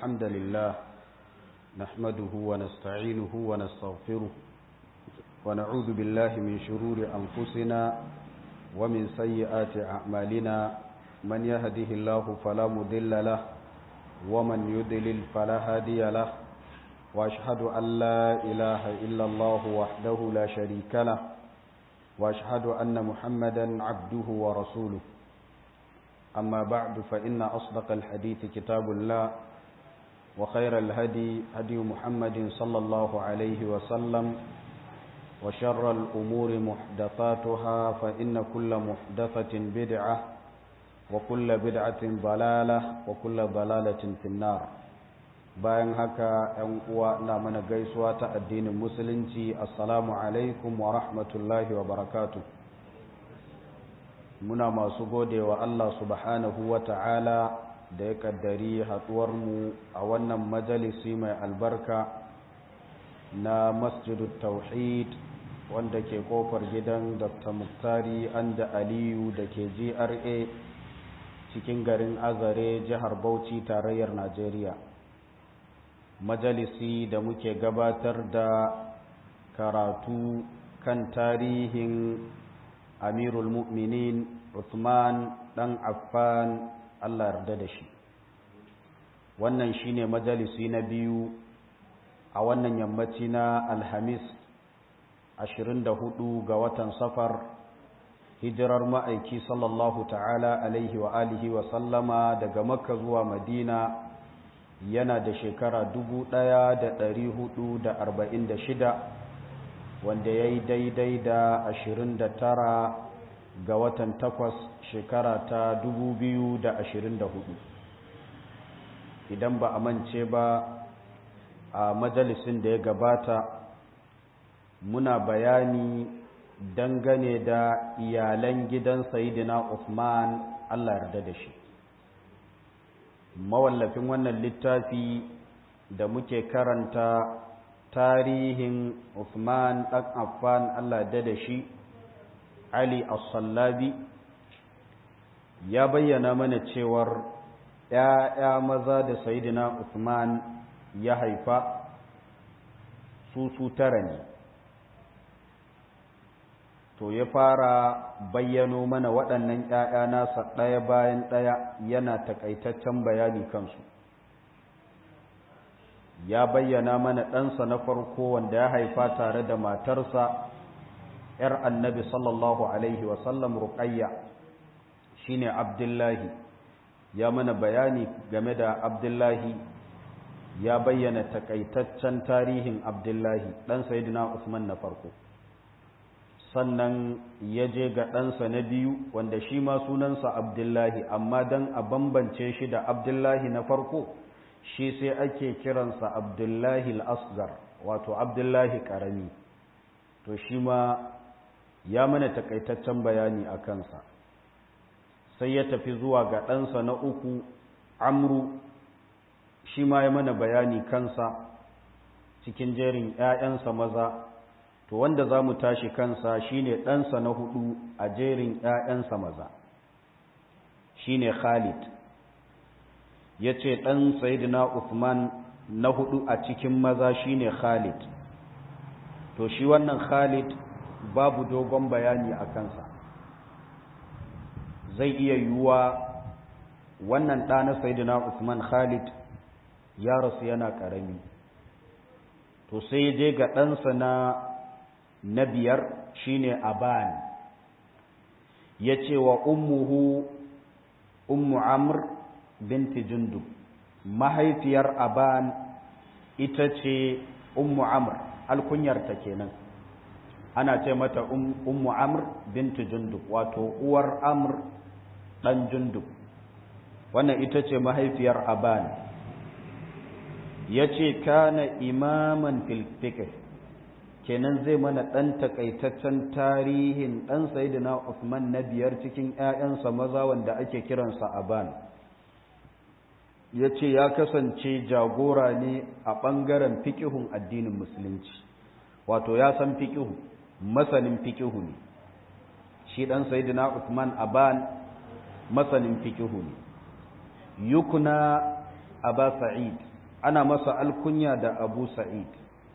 الحمد لله نحمده ونستعينه ونستغفره ونعوذ بالله من شرور أنفسنا ومن سيئات أعمالنا من يهده الله فلا مضل له ومن يضلل فلا هادي له وأشهد أن لا إله إلا الله وحده لا شريك له وأشهد أن محمدا عبده ورسوله أما بعد فإن أصدق الحديث كتاب الله وخير الهدي هدي محمد صلى الله عليه وسلم وشر الأمور محدثاتها فإن كل محدثة بدعة وكل بدعة ضلالة وكل ضلالة في النار bayan haka ‘yan uwa na mana gaisuwa ta addinin musulunci assalamu alaikum wa rahmatullahi wa barakatu muna masu gode wa Allah subhanahu wa ta'ala da ya kaddari mu a wannan majalisi mai albarka na masjidu tauhid wanda ke kofar gidan dr muktari anda aliyu da ke gra cikin garin azare jihar bauchi tarayyar najeriya majalisi da muke gabatar da karatu kan tarihin amirul mu'minin Uthman dan Affan Allah yarda da shi wannan shine majalisi na biyu a wannan yammaci na Alhamis 24 ga watan Safar hijirar ma'aiki sallallahu ta'ala alaihi wa alihi wa sallama daga Makka zuwa Madina yana da shekara dubu ɗaya da ɗari hudu da arba'in da shida wanda ya yi daidai da ashirin da tara ga watan takwas shekara ta dubu biyu da ashirin da hudu idan ba a mance ba a majalisin da ya gabata muna bayani dangane da iyalan gidan sayidina Uthman Allah yarda da shi mawallafin wannan littafi da muke karanta tarihin Uthman ɗan Affan Allah da da shi Ali As-Sallabi ya bayyana mana cewar ‘ya'ya maza da Sayyidina Uthman ya haifa su su tara ne to ya fara bayyano mana waɗannan ‘ya'ya nasa ɗaya bayan ɗaya yana takaitaccen bayani kansu ya bayyana mana ɗansa na farko wanda ya haifa tare da matarsa ‘yar annabi sallallahu Alaihi wasallam ruƙayya shi ne abdullahi ya mana bayani game da abdullahi ya bayyana takaitaccen tarihin abdullahi ɗan sayidina usman na farko sannan ya je ga ɗansa na biyu wanda shi ma sunansa abdullahi amma don a bambance shi da abdullahi na farko shi sai ake kiransa abdullahi al'asgar wato abdullahi ƙarami to shi ma ya mana takaitaccen bayani a kansa sai ya tafi zuwa ga ɗansa na uku amru shi ma ya mana bayani kansa cikin jerin ‘ya'yansa maza to wanda za mu tashi kansa shine ɗansa na hudu a jerin ‘ya'yansa maza shine Khalid ya ce ɗan Sayyidina Uthman na hudu a cikin maza shine Khalid to shi wannan Khalid babu dogon bayani a kansa zai iya yiwuwa wannan ɗa na Sayyidina Uthman Khalid ya rasu yana ƙarami to sai je ga ɗansa na na biyar shine aban ya ce wa ummuhu ummu amr binti jundub mahaifiyar aban ita ce ummu amr alkunyarta kenan ana ce mata ummu amr binti jundub wato uwar amr dan jundub wannan ita ce mahaifiyar aban ya ce kana imaman fil kenan zai mana ɗan takaitaccen tarihin ɗan sayidina Uthman na biyar cikin ‘ya'yansa maza wanda ake kiransa Aban. Ya ce ya kasance jagora ne a ɓangaren fikihun addinin Musulunci, wato ya san fikihu, masanin fikihu ne. Shi ɗan sayidina Uthman Aban masanin fikihu ne. Yukuna Aba Sa'id ana masa alkunya da abu sa'id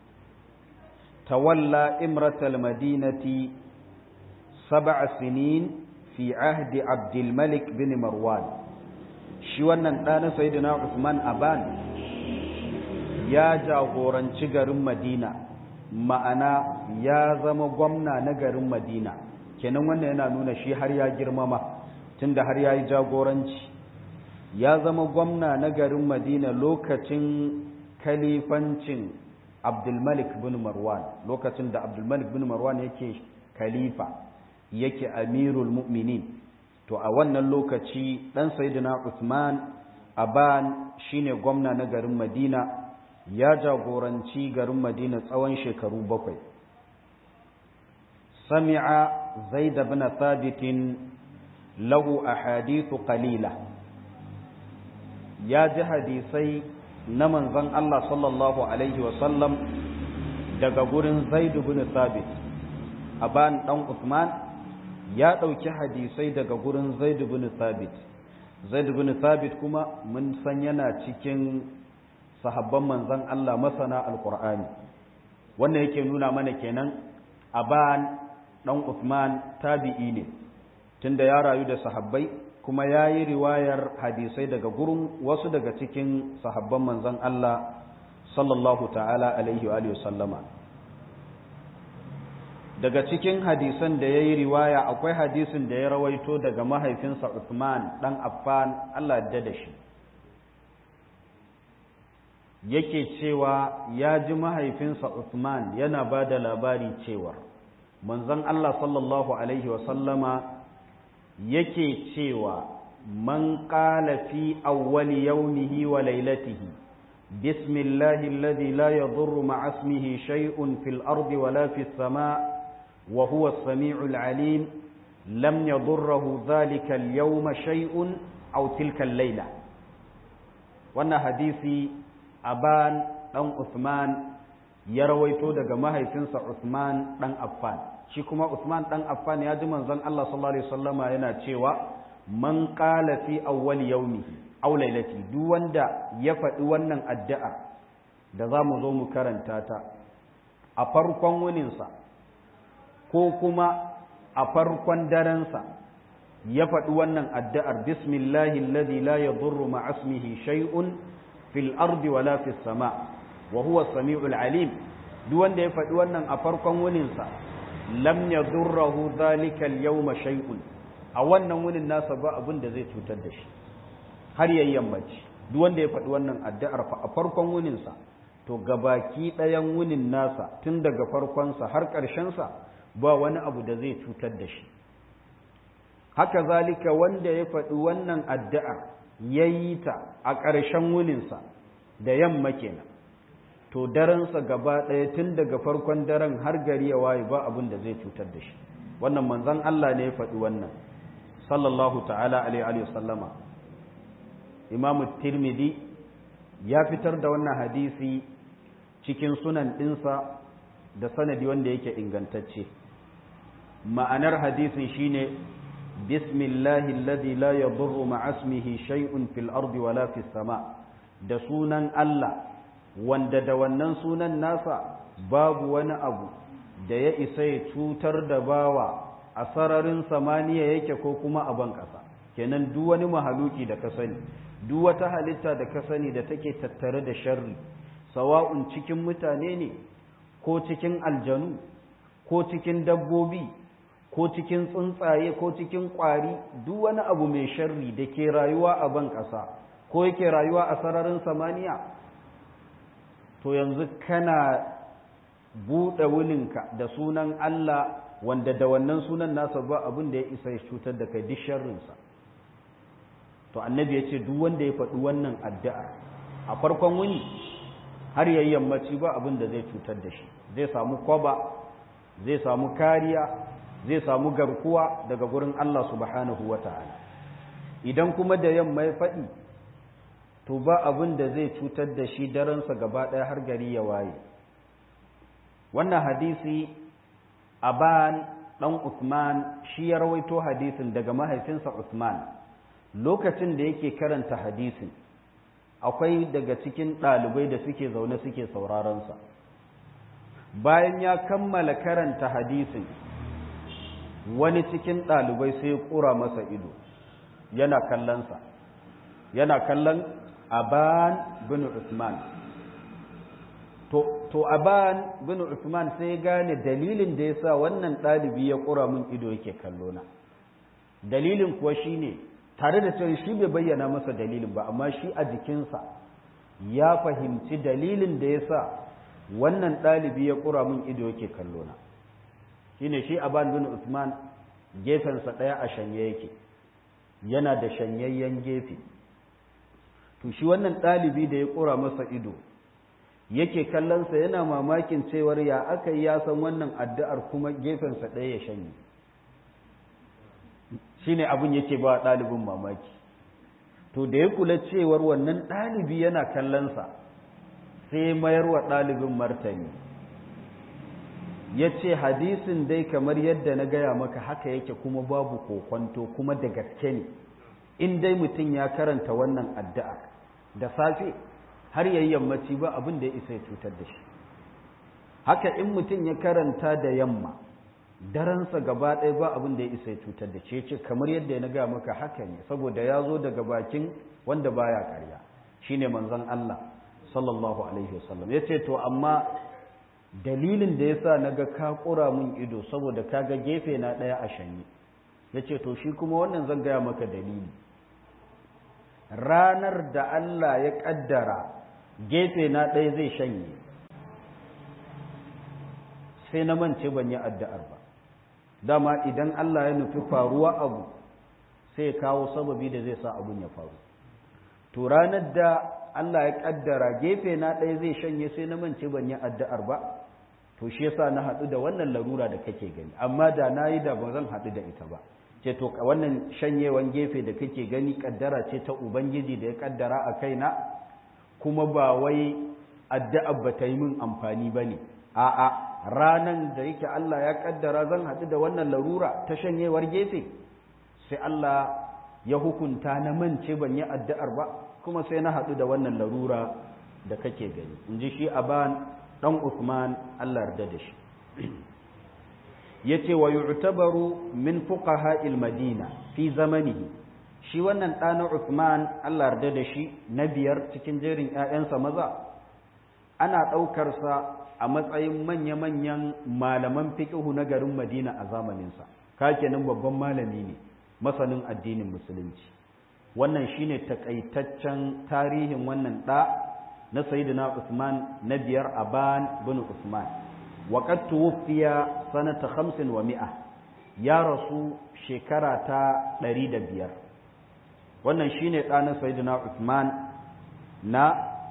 tawalla imratal madinati sab'a sinin fi ahdi abdulmalik bin marwan shi wannan ɗana sayyidina usman aban ya jagoranci garin madina ma'ana ya zama gwamna na garin madina kenan wannan yana nuna shi har ya girmama tunda har ya yi jagoranci ya zama gwamna na garin madina lokacin kalifancin abdulmalik bin marwan lokacin da abdulmalik bin marwan yake khalifa yake amirul mu'minin to a wannan lokaci dan sayyidina usman aban shine gwamna na garin madina ya jagoranci garin madina tsawon shekaru bakwai sami'a zaid bin thabit lahu ahadithu qalila ya ji hadisai na manzon Allah sallallahu alaihi wasallam daga gurin zaid bin thabit aban dan usman ya dauki hadisai daga gurin zaid bin thabit zaid bin thabit kuma mun san yana cikin sahabban manzan Allah masana alkur'ani wannan yake nuna mana kenan aban dan Uthman tabi'i ne tunda ya rayu da sahabbai kuma yayi riwayar hadisai daga gurin wasu daga cikin sahabban manzan Allah sallallahu ta'ala alaihi wa alihi sallama daga cikin hadisan da yayi riwaya akwai hadisin da ya rawaito daga mahaifinsa Uthman dan Affan Allah ya da shi yake cewa ya ji mahaifinsa Uthman yana ba da labari cewa manzon Allah sallallahu Alaihi wasallama yake cewa man qala fi awwali yawmihi wa laylatihi bismillahi alladhi la yadurru ma'a ismihi shay'un fil ardi wa la fis sama' wa huwa as-sami'ul 'alim lam yadurruhu dhalika al-yawma shay'un aw tilka al-layla wannan hadisi aban ɗan Usman ya rawaito daga mahaifinsa Usman ɗan Affan shi kuma Usman ɗan Affan ya ji manzon Allah sallallahu alaihi wasallama yana cewa man qala fi awwal yawmihi aw lailati duk wanda ya faɗi wannan addu'a da za mu zo mu karanta ta a farkon wuninsa ko kuma a farkon darensa ya faɗi wannan addu'ar bismillahi alladhi la yadurru ma'a ismihi shay'un fil ardi wala fis sama wa huwa samiul alim duk wanda ya faɗi wannan a farkon wuninsa lam yadurruhu dhalika al yawma shay'un a wannan wunin nasa ba abin da zai cutar da shi har yayin yammaci duk wanda ya faɗi wannan addu'ar a farkon wuninsa to gabaki ɗayan wunin nasa tun daga farkonsa har ƙarshensa ba wani abu da zai cutar da shi haka zalika wanda ya faɗi wannan addu'ar ya yi ta a ƙarshen wuninsa da yamma kenan to darensa gaba ɗaya tun daga farkon daren har gari ya waye ba abin da zai cutar da shi wannan manzon Allah ne ya faɗi wannan sallallahu ta'ala alaihi wasallama imamu tirmidhi ya fitar da wannan hadisi cikin sunan ɗinsa da sanadi wanda yake ingantacce ma'anar hadisin shine bismillahi alladhi la yadurru ma'a ismihi shay'un fil ardi wala fis sama da sunan Allah wanda da wannan sunan nasa babu wani abu da ya isa ya cutar da bawa a sararin samaniya yake ko kuma a ban ƙasa kenan duk wani mahaluki da ka sani duk wata halitta da ka sani da take tattare da sharri sawa'un cikin mutane ne ko cikin aljanu ko cikin dabbobi ko cikin tsuntsaye ko cikin ƙwari duk wani abu mai sharri da ke rayuwa a ban ƙasa ko yake rayuwa a sararin samaniya to yanzu kana buɗe wulinka da sunan Allah wanda da wannan sunan nasa ba abin da ya isa ya cutar da kai duk sharrinsa to annabi ya ce duk wanda ya faɗi wannan addu'a a farkon wuni har yayi yammaci ba abin da zai cutar da shi zai samu kwaba zai samu kariya zai samu garkuwa daga gurin Allah subhanahu wata'ala idan kuma da yamma ya faɗi to ba abin da zai cutar da shi daransa gaba ɗaya har gari ya waye wannan hadisi aban ɗan Usman shi ya rawaito hadisin daga mahaifinsa Usman lokacin da yake karanta hadisin akwai daga cikin ɗalibai da suke zaune suke sauraronsa bayan ya kammala karanta hadisin wani cikin ɗalibai sai ƙura masa ido yana kallonsa yana kallon aban bin usman to, to aban bin usman sai gane dalilin da ya sa wannan ɗalibi ya ƙura min ido yake kallona dalilin kuwa shine tare da cewa shi bai bayyana masa dalilin ba amma shi a jikinsa ya fahimci dalilin da ya sa wannan ɗalibi ya ƙura min ido yake kallona shine shi aban bin usman gefensa ɗaya a shanye yake yana da shanyayyen gefe to shi wannan ɗalibi da ya ƙura masa ido yake kallonsa yana mamakin cewar ya aka yi ya san wannan addu'ar kuma gefensa ɗaya ya shanye shi ne abin yake ba ɗalibin mamaki to da ya kula cewar wannan ɗalibi yana kallonsa sai mayar wa ɗalibin martani ya ce hadisin dai kamar yadda na gaya maka haka yake kuma babu kokwanto kuma da gaske ne in dai mutum ya karanta wannan addu'a da safe har yayi yammaci ba abin da ya isa ya cutar da shi haka in mutum ya karanta da yamma daransa gaba ɗaya ba abin da ya isa ya cutar da shi ce kamar yadda na gaya maka haka ne saboda ya zo daga bakin wanda baya karya shine manzon Allah sallallahu alaihi wasallam yace to amma dalilin da yasa naga ka kura mun ido saboda kaga gefe na ɗaya a shanye yace to shi kuma wannan zan gaya maka dalili ranar da Allah ya kaddara gefe na ɗaya zai shanye sai na mance ban yi addu'ar ba dama idan Allah ya nufi faruwa abu sai ya kawo sababi da zai sa abun ya faru to ranar da Allah ya kaddara gefe na ɗaya zai shanye sai na mance ban yi addu'ar ba to shi yasa na haɗu da wannan larura da kake gani amma da na yi da ba zan haɗu da ita ba ce to wannan shanyewan gefe da kake gani kaddara ce ta ubangiji da ya kaddara a kaina kuma ba wai addu'a ba ta yi min amfani ba ne a'a ranan da yake Allah ya kaddara zan haɗu da wannan larura ta shanyewar gefe sai Allah ya hukunta na mance ban yi addu'ar ba kuma sai na haɗu da wannan larura da kake gani in ji shi aban ɗan Usman Allah yarda da shi yace wa yu'tabaru min fuqaha madina fi zamanihi shi wannan ɗana Uthman Allah yarda da shi na biyar cikin jerin ƴaƴansa maza ana ɗaukar sa a matsayin manya-manyan malaman fiqhu na garin Madina a zamaninsa ka kenan babban malami ne masanin addinin musulunci wannan shine takaitaccen tarihin wannan ɗa na sayyidina Uthman na biyar Aban bin Uthman وقد توفي سنة خمس ومئة يا رسول شكرة دريد بيار wannan shine ɗanin sayyidina Uthman na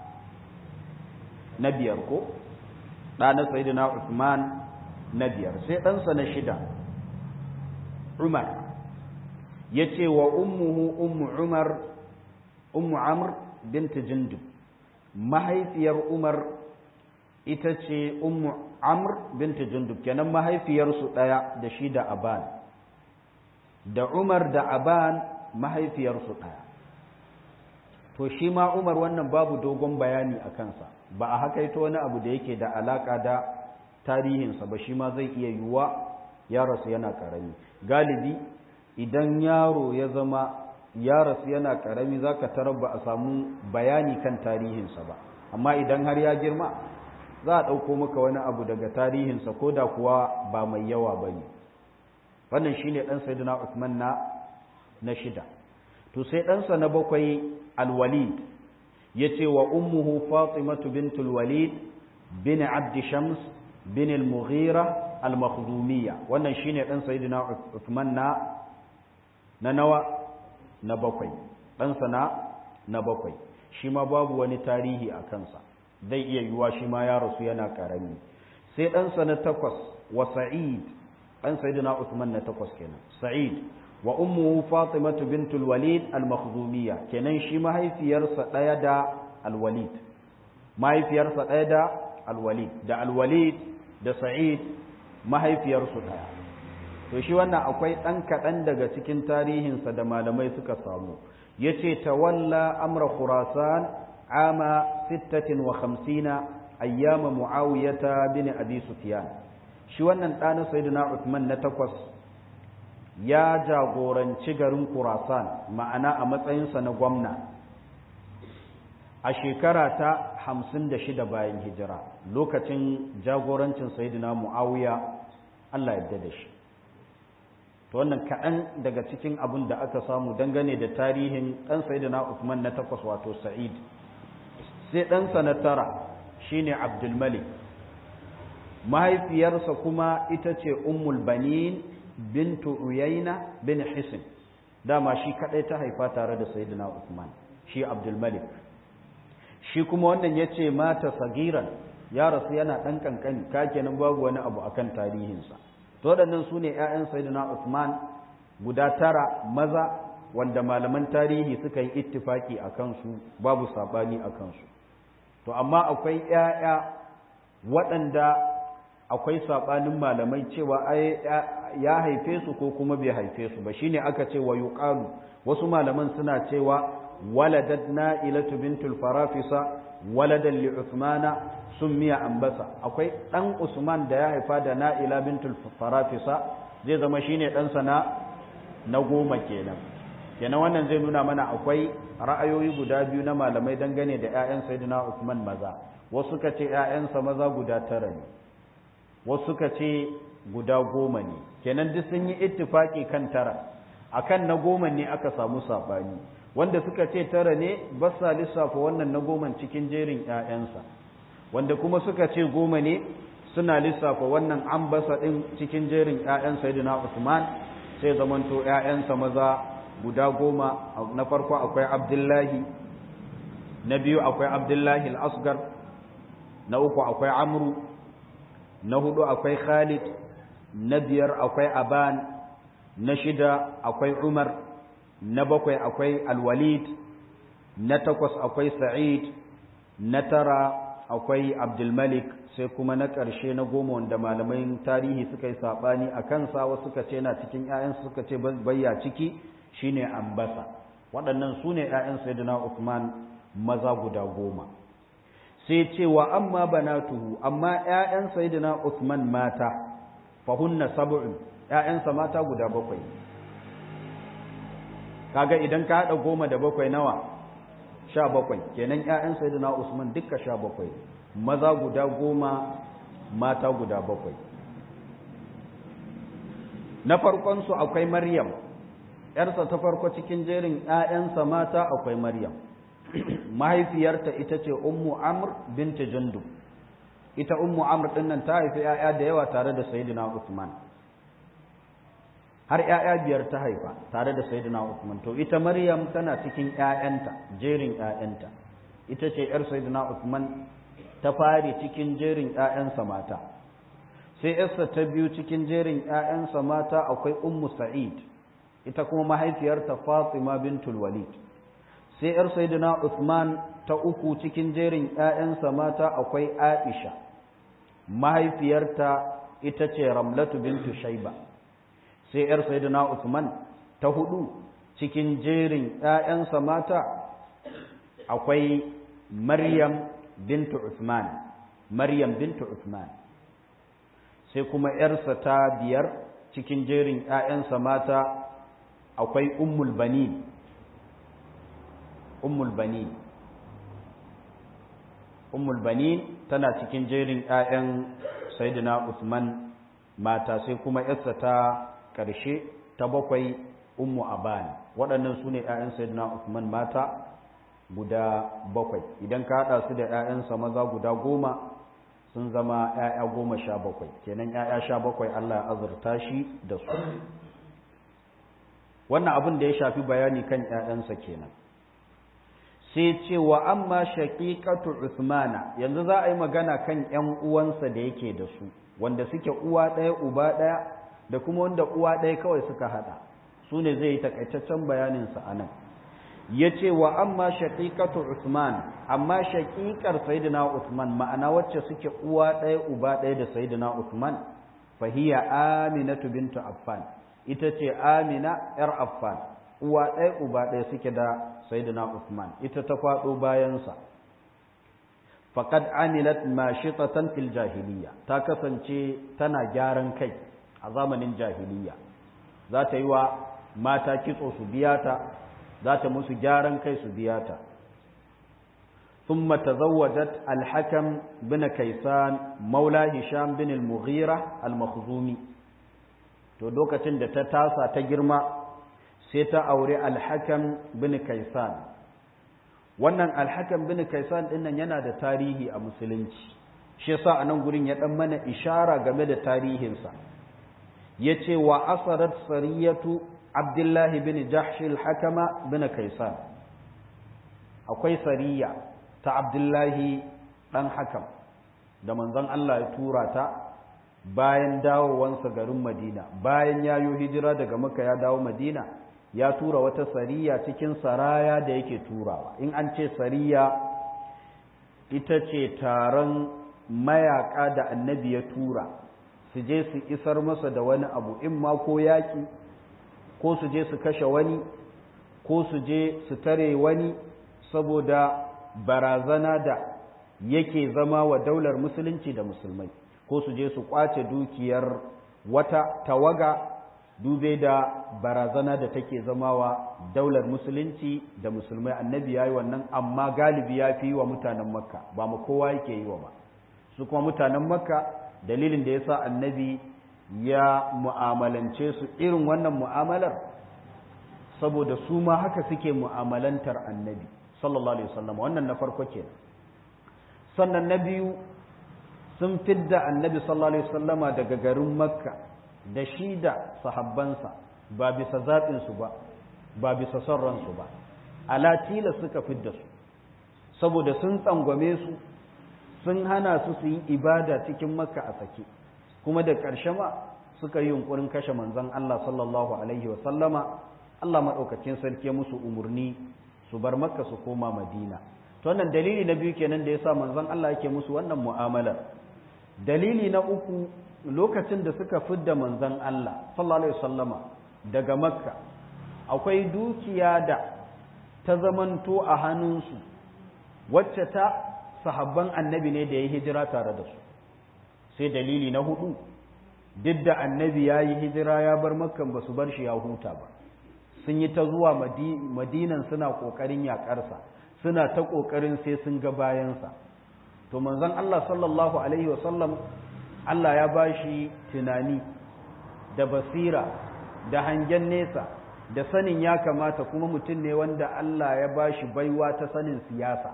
na biyar ko ɗanin sayyidina Uthman na biyar sai ɗansa na shida Umar ya ce wa ummuhu ummu Umar ummu Amr bint Jindub mahaifiyar Umar ita ce ummu Amr bint Jundub kenan mahaifiyarsu ɗaya da shi da Aban da Umar da Aban mahaifiyarsu ɗaya to shi ma Umar wannan babu dogon bayani a kansa ba a haka ita wani abu da yake da alaka da tarihinsa ba shi ma zai iya yiwuwa ya rasu yana ƙarami galibi idan yaro ya zama ya rasu yana ƙarami za ka tarar ba a samu bayani kan tarihinsa ba amma idan har ya girma za a ɗauko maka wani abu daga tarihinsa ko da kuwa ba mai yawa ba ne wannan shi ne ɗan saidina Usman na na shida to sai ɗansa na bakwai alwalid ya ce wa ummuhu fatimatu bintul walid bin abdi shams bin al-mughira al-makhdumiyya wannan shi ne ɗan saidina Usman na na nawa na bakwai ɗansa na na bakwai shi ma babu wani tarihi a kansa zai iya yiwuwa shi ma ya rasu yana karami sai ɗansa na takwas wa sa'id ɗan sayyidina Uthman na takwas kenan sa'id wa ummuhu fatimatu bintul walid al-makhdumiyya kenan shi mahaifiyarsa ɗaya da al-walid mahaifiyarsa ɗaya da al-walid da al-walid da sa'id mahaifiyarsu ɗaya to shi wannan akwai ɗan kaɗan daga cikin tarihinsa da malamai suka samu yace tawalla amra khurasan ama 56 ayyama muawiyata bin abi sufyan shi wannan ɗana sayyidina Uthman na takwas ya jagoranci garin Khurasan ma'ana a matsayinsa na gwamna a shekara ta hamsin da shida bayan hijira lokacin jagorancin sayyidina Muawiya Allah yadda da shi to wannan kaɗan daga cikin abin da aka samu dangane da tarihin ɗan sayyidina Uthman na takwas wato Sa'id sai ɗansa na tara shine Abdul Malik mahaifiyarsa kuma ita ce Ummul Banin bintu Uyayna bin Hisin dama shi kadai ta haifa tare da Sayyidina Uthman shi Abdul Malik shi kuma wannan yace mata sagiran ya rasu yana dan kankani ka kenan babu wani abu akan tarihinsa to waɗannan su ne ‘ya'yan Sayyidina Uthman guda tara maza wanda malaman tarihi suka yi ittifaki a kansu babu saɓani a kansu to amma akwai ‘ya'ya waɗanda akwai saɓanin malamai cewa ya haife su ko kuma bai haife su ba shine aka ce wa yuqalu wasu malaman suna cewa waladat na'ilatu bintul farafisa waladan li uthmana summiya ambasa akwai dan usman da ya haifa da na'ila bintul farafisa zai zama shine dan sana na goma kenan kenan wannan zai nuna mana akwai ra'ayoyi guda biyu na malamai dangane da ƴaƴan sayyidina Uthman maza wasu suka ce ƴaƴansa maza guda tara ne wasu suka ce guda goma ne kenan duk sun yi ittifaki kan tara akan na goma ne aka samu sabani wanda suka ce tara ne ba sa lissafa wannan na goma cikin jerin ƴaƴansa wanda kuma suka ce goma ne suna lissafa wannan an basa din cikin jerin ƴaƴan sayyidina Usman sai zamanto ƴaƴansa maza guda goma na farko akwai Abdullahi na biyu akwai Abdullahi al-Asgar na uku akwai Amru na hudu akwai Khalid na biyar akwai Aban na shida akwai Umar na bakwai akwai Al-Walid na takwas akwai Sa'id na tara akwai Abdul Malik sai kuma na ƙarshe na goma wanda malamai tarihi suka yi saɓani a kansa wasu suka ce na cikin ‘ya'yansu suka ce bayya ciki shine Ambasa waɗannan su ne ‘ya'yan Sayyidina Uthman maza guda goma sai ce wa amma banatuhu amma ƴaƴan sayyidina Uthman mata fahunna sab'un ƴaƴansa mata guda bakwai kaga idan ka hada goma da bakwai nawa sha bakwai kenan ƴaƴan sayyidina Usman dukka sha bakwai maza guda goma mata guda bakwai na farkon su akwai Maryam ƴarsa ta farko cikin jerin ƴaƴansa mata akwai Maryam mahaifiyarta ita ce ummu amr binta jundub ita ummu amr din nan ta haifi ‘ya'ya da yawa tare da sayyidina usman har ‘ya'ya biyar ta haifa tare da sayyidina usman to ita maryam tana cikin ‘ya'yanta jerin ‘ya'yanta ita ce ‘yar sayyidina usman ta fari cikin jerin ‘ya'yansa mata sai ‘yarsa ta biyu cikin jerin ‘ya'yansa mata akwai ummu sa'id ita kuma mahaifiyarta fatima bintul walid sai ‘yar Sayyidina Uthman ta uku cikin jerin ‘ya'yansa mata akwai Aisha, mahaifiyarta ita ce Ramlatu bintu Shaiba, sai ‘yar Sayyidina Uthman ta hudu cikin jerin ‘ya'yansa mata akwai Maryam bintu Uthman, Maryam bintu Uthman, sai kuma ‘yarsa ta biyar cikin jerin ‘ya'yansa mata akwai Ummul Banin. ummul bani ummul bani tana cikin jerin ƴaƴan sayyidina Uthman mata sai kuma yarsa ta ƙarshe ta bakwai ummu aban waɗannan su ne ƴaƴan sayyidina Uthman mata guda bakwai idan ka haɗa su da ƴaƴansa maza guda goma sun zama ƴaƴa goma sha bakwai kenan ƴaƴa sha bakwai Allah ya azurta shi da su wannan abin da ya shafi bayani kan ƴaƴansa kenan sai ce wa amma shaqiqatu Uthmana yanzu za a yi magana kan ƴan uwansa da yake da su wanda suke uwa ɗaya uba ɗaya da kuma wanda uwa ɗaya kawai suka haɗa su ne zai yi takaitaccen bayanin sa anan yace wa amma shaqiqatu Uthman amma shaqiqar sayyidina Uthman ma'ana wacce suke uwa ɗaya uba ɗaya da sayyidina Uthman fahiya Aminatu bintu Affan ita ce Amina yar Affan uwa ɗaya uba ɗaya suke da sayyidina Uthman ita ta faɗo bayansa faqad amilat mashitatan fil jahiliya ta kasance tana gyaran kai a zamanin jahiliya za ta yi wa mata kitso su biya ta za ta musu gyaran kai su biya ta ثم تزوجت الحكم بن كيسان مولى هشام بن المغيرة المخزومي to lokacin da ta tasa ta girma sai ta aure alhakam bin kaisan wannan alhakam bin kaisan dinnan yana da tarihi a musulunci shi yasa a nan gurin ya dan mana ishara game da tarihinsa yace wa asarat sariyatu abdullahi bin jahsh alhakama bin kaisan akwai sariya ta abdullahi ɗan hakam da manzon Allah ya tura ta bayan dawowansa garin madina bayan ya yi hijira daga maka ya dawo madina ya tura wata sariya cikin saraya da yake turawa in an ce sariya ita ce taron mayaka da annabi ya tura su je su isar masa da wani abu in ma ko yaƙi ko su je su kashe wani ko su je su tare wani saboda barazana da yake zama wa daular musulunci da musulmai ko su je su kwace dukiyar wata tawaga dube da barazana da take zama wa daular musulunci da musulmai annabi ya yi wannan amma galibi ya fi yi wa mutanen makka ba mu kowa yake yi wa ba su kuma mutanen makka dalilin da ya sa annabi ya mu'amalance su irin wannan mu'amalar saboda su ma haka suke mu'amalantar annabi sallallahu alaihi wasallam wannan na farko ke sannan na biyu sun fidda annabi sallallahu alaihi wasallama daga garin makka da shi da sahabbansa ba bisa zaɓinsu ba ba bisa son ransu ba alatila suka fidda su saboda sun tsangwame su sun hana su su yi ibada cikin makka a sake kuma da ƙarshe ma suka yi yunkurin kashe manzon Allah sallallahu alaihi wasallama Allah maɗaukacin sarki musu umarni su bar makka su koma madina to wannan dalili na biyu kenan da yasa manzon Allah yake musu wannan mu'amalar dalili na uku lokacin da suka fidda manzon Allah sallallahu alaihi wasallama daga makka akwai dukiya da ta zamanto a hannunsu wacce ta sahabban annabi ne da ya hijira tare da su sai dalili na hudu duk da annabi ya yi hijira ya bar makkan ba su bar shi ya huta ba sun yi ta zuwa madinan suna ƙoƙarin yaƙarsa suna ta ƙoƙarin sai sun ga bayansa to manzon Allah sallallahu alaihi wasallam Allah ya ba shi tunani da basira da hangen nesa da sanin ya kamata kuma mutum ne wanda Allah ya ba shi baiwa ta sanin siyasa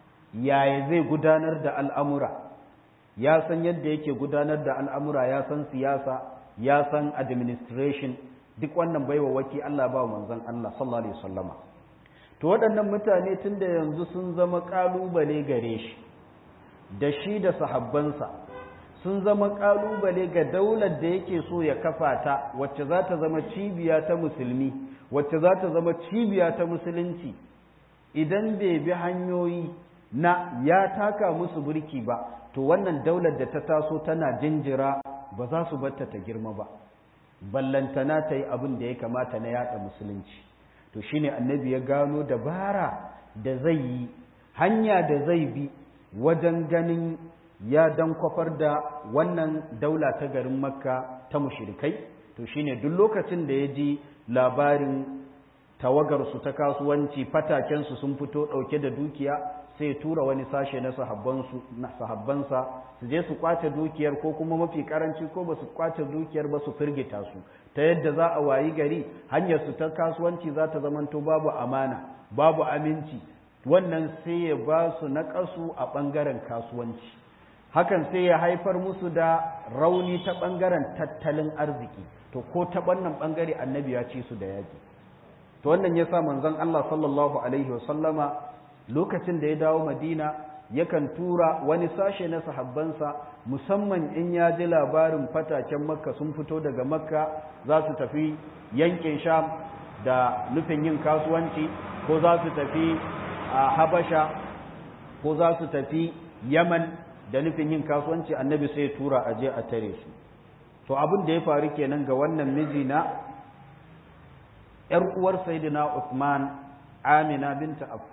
yaya zai gudanar da al'amura ya san yadda yake gudanar da al'amura ya san siyasa ya san administration duk wannan baiwa waki Allah ba manzon Allah sallallahu alaihi wasallama to waɗannan mutane tunda yanzu sun zama kalubale gare shi da shi da sahabbansa sun zama kalubale ga daular da yake so ya kafa ta wacce za ta zama cibiya ta musulmi wacce za ta zama cibiya ta musulunci idan bai bi hanyoyi na ya taka musu burki ba to wannan daular da ta taso tana jinjira ba za su batta ta girma ba ballantana ta yi abin da ya kamata na yada musulunci to shine annabi ya gano dabara da zai yi hanya da zai bi wajen ganin ya dan kwafar da wannan daula ta garin makka ta mushrikai to shine duk lokacin da ya ji labarin tawagarsu ta kasuwanci fatakensu sun fito ɗauke da dukiya sai tura wani sashe na sahabbansa su je su kwace dukiyar ko kuma mafi karanci ko ba su kwace dukiyar ba su firgita su ta yadda za a wayi gari hanyar su ta kasuwanci za ta zamanto babu amana babu aminci wannan sai ya ba su naƙasu a ɓangaren kasuwanci hakan sai ya haifar musu da rauni ta ɓangaren tattalin arziki to ko ta wannan ɓangare annabi ya ci su da yaƙi to wannan ya sa manzon Allah sallallahu alaihi wasallama lokacin da ya dawo madina yakan tura wani sashe na sahabbansa musamman in ya ji labarin fataken makka sun fito daga makka za su tafi yankin sham da nufin yin kasuwanci ko za su tafi a habasha ko za su tafi yaman da nufin yin kasuwanci annabi sai tura a je a tare su to abin da ya faru kenan ga wannan miji na ‘yar uwar Sayyidina Uthman Amina binta Affan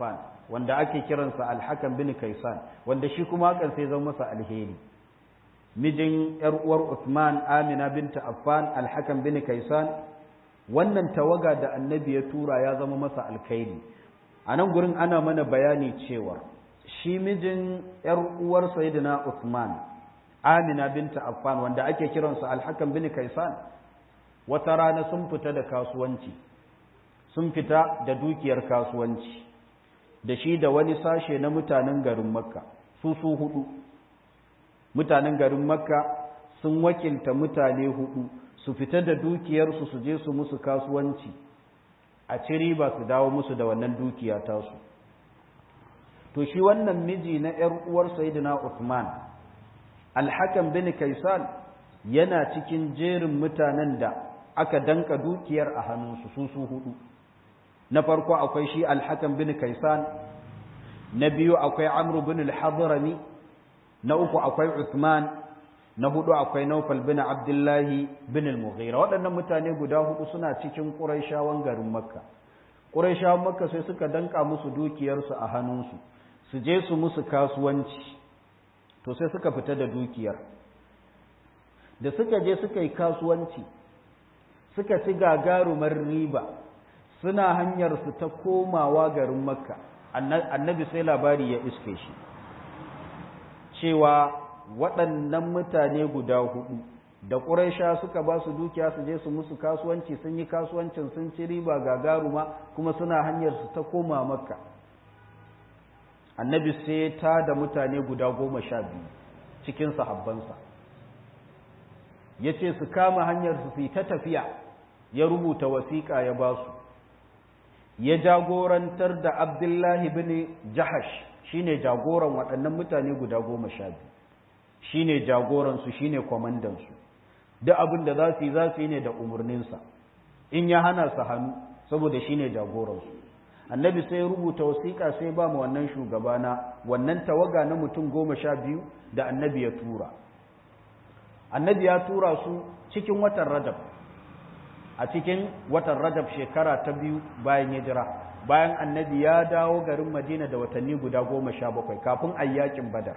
wanda ake kiransa alhakan bin kaisan wanda shi kuma hakan sai zama masa alheri mijin yar uwar Uthman Amina binta Affan alhakan bin kaisan wannan tawaga da annabi ya tura ya zama masa alkhairi a nan gurin ana mana bayani cewa shi mijin yar uwar sayyidina Uthman Amina binta Affan wanda ake kiransa alhakan bin kaisan wata rana sun fita da kasuwanci sun fita da dukiyar kasuwanci da shi da wani sashe na mutanen garin makka su su hudu mutanen garin makka sun wakilta mutane hudu su fita da dukiyarsu su je su musu kasuwanci a ci riba su dawo musu da wannan dukiya tasu to shi wannan miji na ‘yar uwar Sayyidina Uthman alhakan bin kaisan yana cikin jerin mutanen da aka danka dukiyar a hannunsu su su hudu na farko akwai shi alhakan bin kaisan na biyu akwai amru bin al-hadrami na uku akwai uthman na hudu akwai naufal bin abdullahi bin al-mughira waɗannan mutane guda hudu suna cikin quraishawan garin makka quraishawan makka sai suka danka musu dukiyarsu a hannunsu su je su musu kasuwanci to sai suka fita da dukiyar da suka je suka yi kasuwanci suka ci gagarumar riba suna hanyar su ta komawa garin makka annabi sai labari ya iske shi cewa waɗannan mutane guda hudu da ƙuraisha suka ba su dukiya su je su musu kasuwanci sun yi kasuwancin sun ci riba gagaruma kuma suna hanyar su ta koma makka annabi sai ta da mutane guda goma sha biyu cikin sahabbansa ya ce su kama hanyar su yi ta tafiya ya rubuta wasiƙa ya ba su ya jagorantar da abdullahi bin jahash shine jagoran waɗannan mutane guda goma sha biyu shine jagoransu shine kwamandansu duk abin da za su yi za su yi ne da umarninsa in ya hana su hannu saboda shine jagoransu annabi sai ya rubuta wasiƙa sai ba mu wannan shugaba na wannan tawaga na mutum goma sha biyu da annabi ya tura annabi ya tura su cikin watan rajab a cikin watan rajab shekara ta biyu bayan hijira bayan annabi ya dawo garin madina da watanni guda goma sha bakwai kafin a yi yakin badar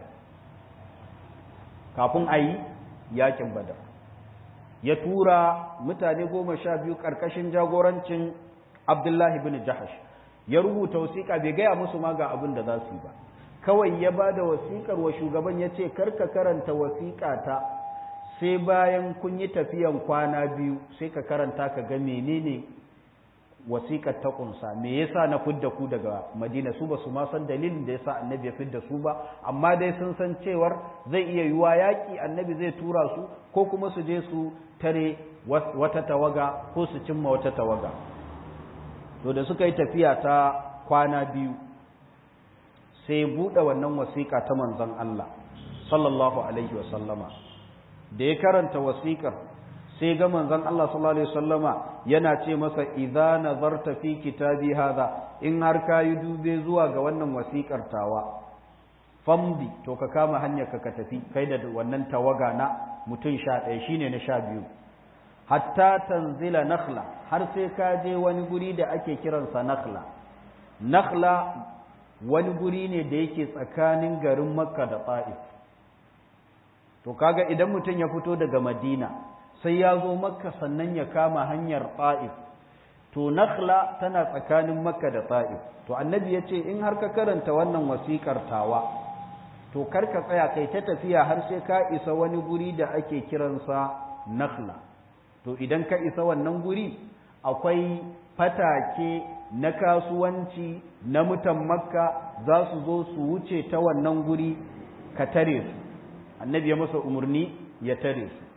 kafin a yi yakin badar ya tura mutane goma sha biyu ƙarƙashin jagorancin abdullahi bin jahash ya rubuta wasiƙa bai gaya musu ma ga abin da za su yi ba kawai ya ba da wasiƙar wa shugaban ya ce karka karanta wasiƙa ta sai bayan kun yi tafiyan kwana biyu sai ka karanta ka ga menene wasiƙar ta ƙunsa me yasa na fidda ku daga madina su ba su ma san dalilin da yasa annabi ya fidda su ba amma dai sun san cewar zai iya yiwa yaƙi annabi zai tura su ko kuma su je su tare wata tawaga ko su cimma wata tawaga to da suka yi tafiya ta kwana biyu sai buɗe wannan wasiƙa ta manzon Allah sallallahu alaihi wa sallama da ya karanta wasiƙar sai ga manzon Allah sallallahu alaihi wasallama yana ce masa idza nazarta fi kitabi hadha in har kayi dube zuwa ga wannan wasiƙar tawa famdi to ka kama hanyar ka ka tafi kai da wannan tawaga na mutum sha ɗaya shine na sha biyu hatta tanzila nakhla har sai ka je wani guri da ake kiransa nakhla nakhla wani guri ne da yake tsakanin garin makka da ta'if to kaga idan mutum ya fito daga madina sai ya zo makka sannan ya kama hanyar ta'if to nakhla tana tsakanin makka da ta'if to annabi ya ce in har ka karanta wannan wasiƙar tawa to kar ka tsaya kai ta tafiya har sai ka isa wani guri da ake kiransa nakhla to idan ka isa wannan guri akwai fatake na kasuwanci na mutan makka za su zo su wuce ta wannan guri ka tare su annabi ya masa umarni ya tare su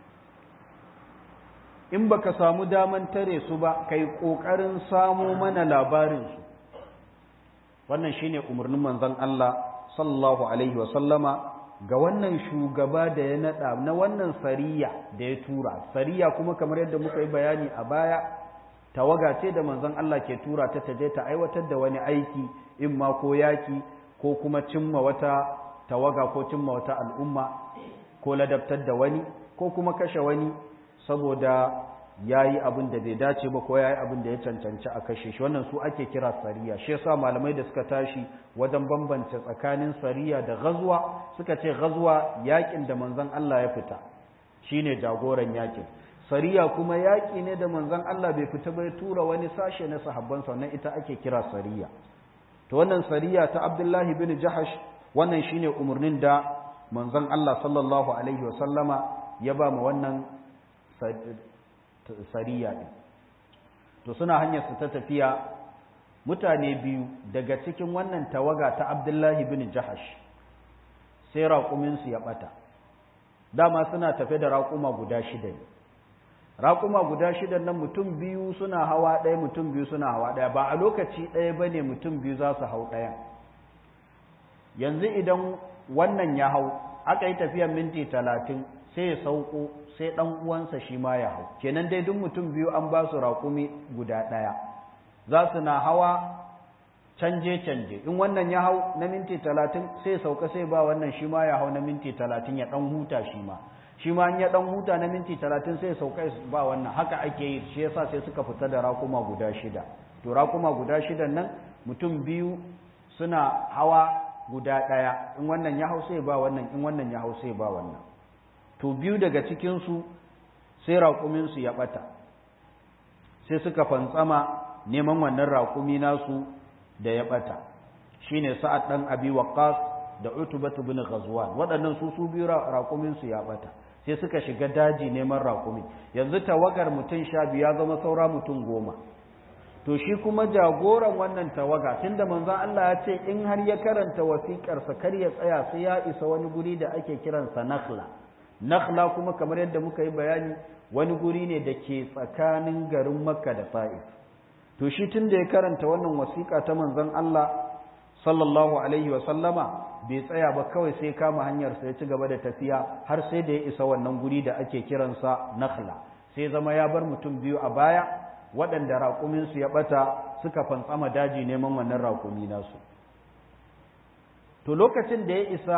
in baka samu daman tare su ba kai kokarin samo mana labarin su wannan shine umarnin manzon Allah sallallahu alaihi wa sallama ga wannan shugaba da ya nada na wannan sariya da ya tura sariya kuma kamar yadda muka yi bayani a baya tawaga ce da manzon Allah ke tura ta taje ta aiwatar da wani aiki in ma ko yaki ko kuma cimma wata tawaga ko cimma wata al'umma ko ladabtar da wani ko kuma kashe wani saboda ya yi abin da bai dace ba ko ya yi abin da ya cancanci a kashe shi wannan su ake kira sariya shi yasa malamai da suka tashi wajen bambance tsakanin sariya da gazuwa suka ce gazuwa yakin da manzon Allah ya fita shine jagoran yakin sariya kuma yaki ne da manzon Allah bai fita bai tura wani sashe na sahabban sa ita ake kira sariya to wannan sariya ta Abdullahi bin Jahash wannan shine umurnin da manzon Allah sallallahu alaihi wasallama ya ba mu wannan sariya ɗin to suna hanyar su ta tafiya mutane biyu daga cikin wannan tawaga ta abdullahi bin jahash sai raƙuminsu ya ɓata dama suna tafe da raƙuma guda shida ne raƙuma guda shida nan mutum biyu suna hawa ɗaya mutum biyu suna hawa ɗaya ba a lokaci ɗaya ba ne mutum biyu za su hau ɗaya yanzu idan wannan ya hau aka yi tafiyar minti talatin sai ya sauko sai ɗan uwansa shi ma ya hau kenan dai duk mutum biyu an ba su raƙumi guda ɗaya za su na hawa canje canje in wannan ya hau na minti talatin sai sauka sai ba wannan shi ma ya hau na minti talatin ya ɗan huta shi ma shi ma in ya ɗan huta na minti talatin sai sauka ba wannan haka ake yi shi yasa sai suka fita da raƙuma guda shida to raƙuma guda shidan nan mutum biyu suna hawa guda ɗaya in wannan ya hau sai ba wannan in wannan ya hau sai ba wannan to biyu daga cikinsu sai raƙuminsu ya ɓata sai suka fantsama neman wannan raƙumi nasu da ya ɓata shi ne sa'ad ɗan abi waƙas da utubatu bin ghazwan waɗannan su su biyu raƙuminsu ya ɓata sai suka shiga daji neman raƙumi yanzu tawagar mutum sha biyu ya zama saura mutum goma to shi kuma jagoran wannan tawaga tunda manzon Allah ya ce in har ya karanta wasiƙarsa kar ya tsaya sai ya isa wani guri da ake kiransa nakhla nakhla kuma kamar yadda muka yi bayani wani guri ne da ke tsakanin garin makka da ta'if to shi tun da ya karanta wannan wasiƙa ta manzon Allah sallallahu alaihi wa sallama bai tsaya ba kawai sai kama hanyar sa ya ci gaba da tafiya har sai da ya isa wannan guri da ake kiransa nakhla sai zama ya bar mutum biyu a baya waɗanda raƙuminsu ya ɓata suka fantsama daji neman wannan raƙumi nasu to lokacin da ya isa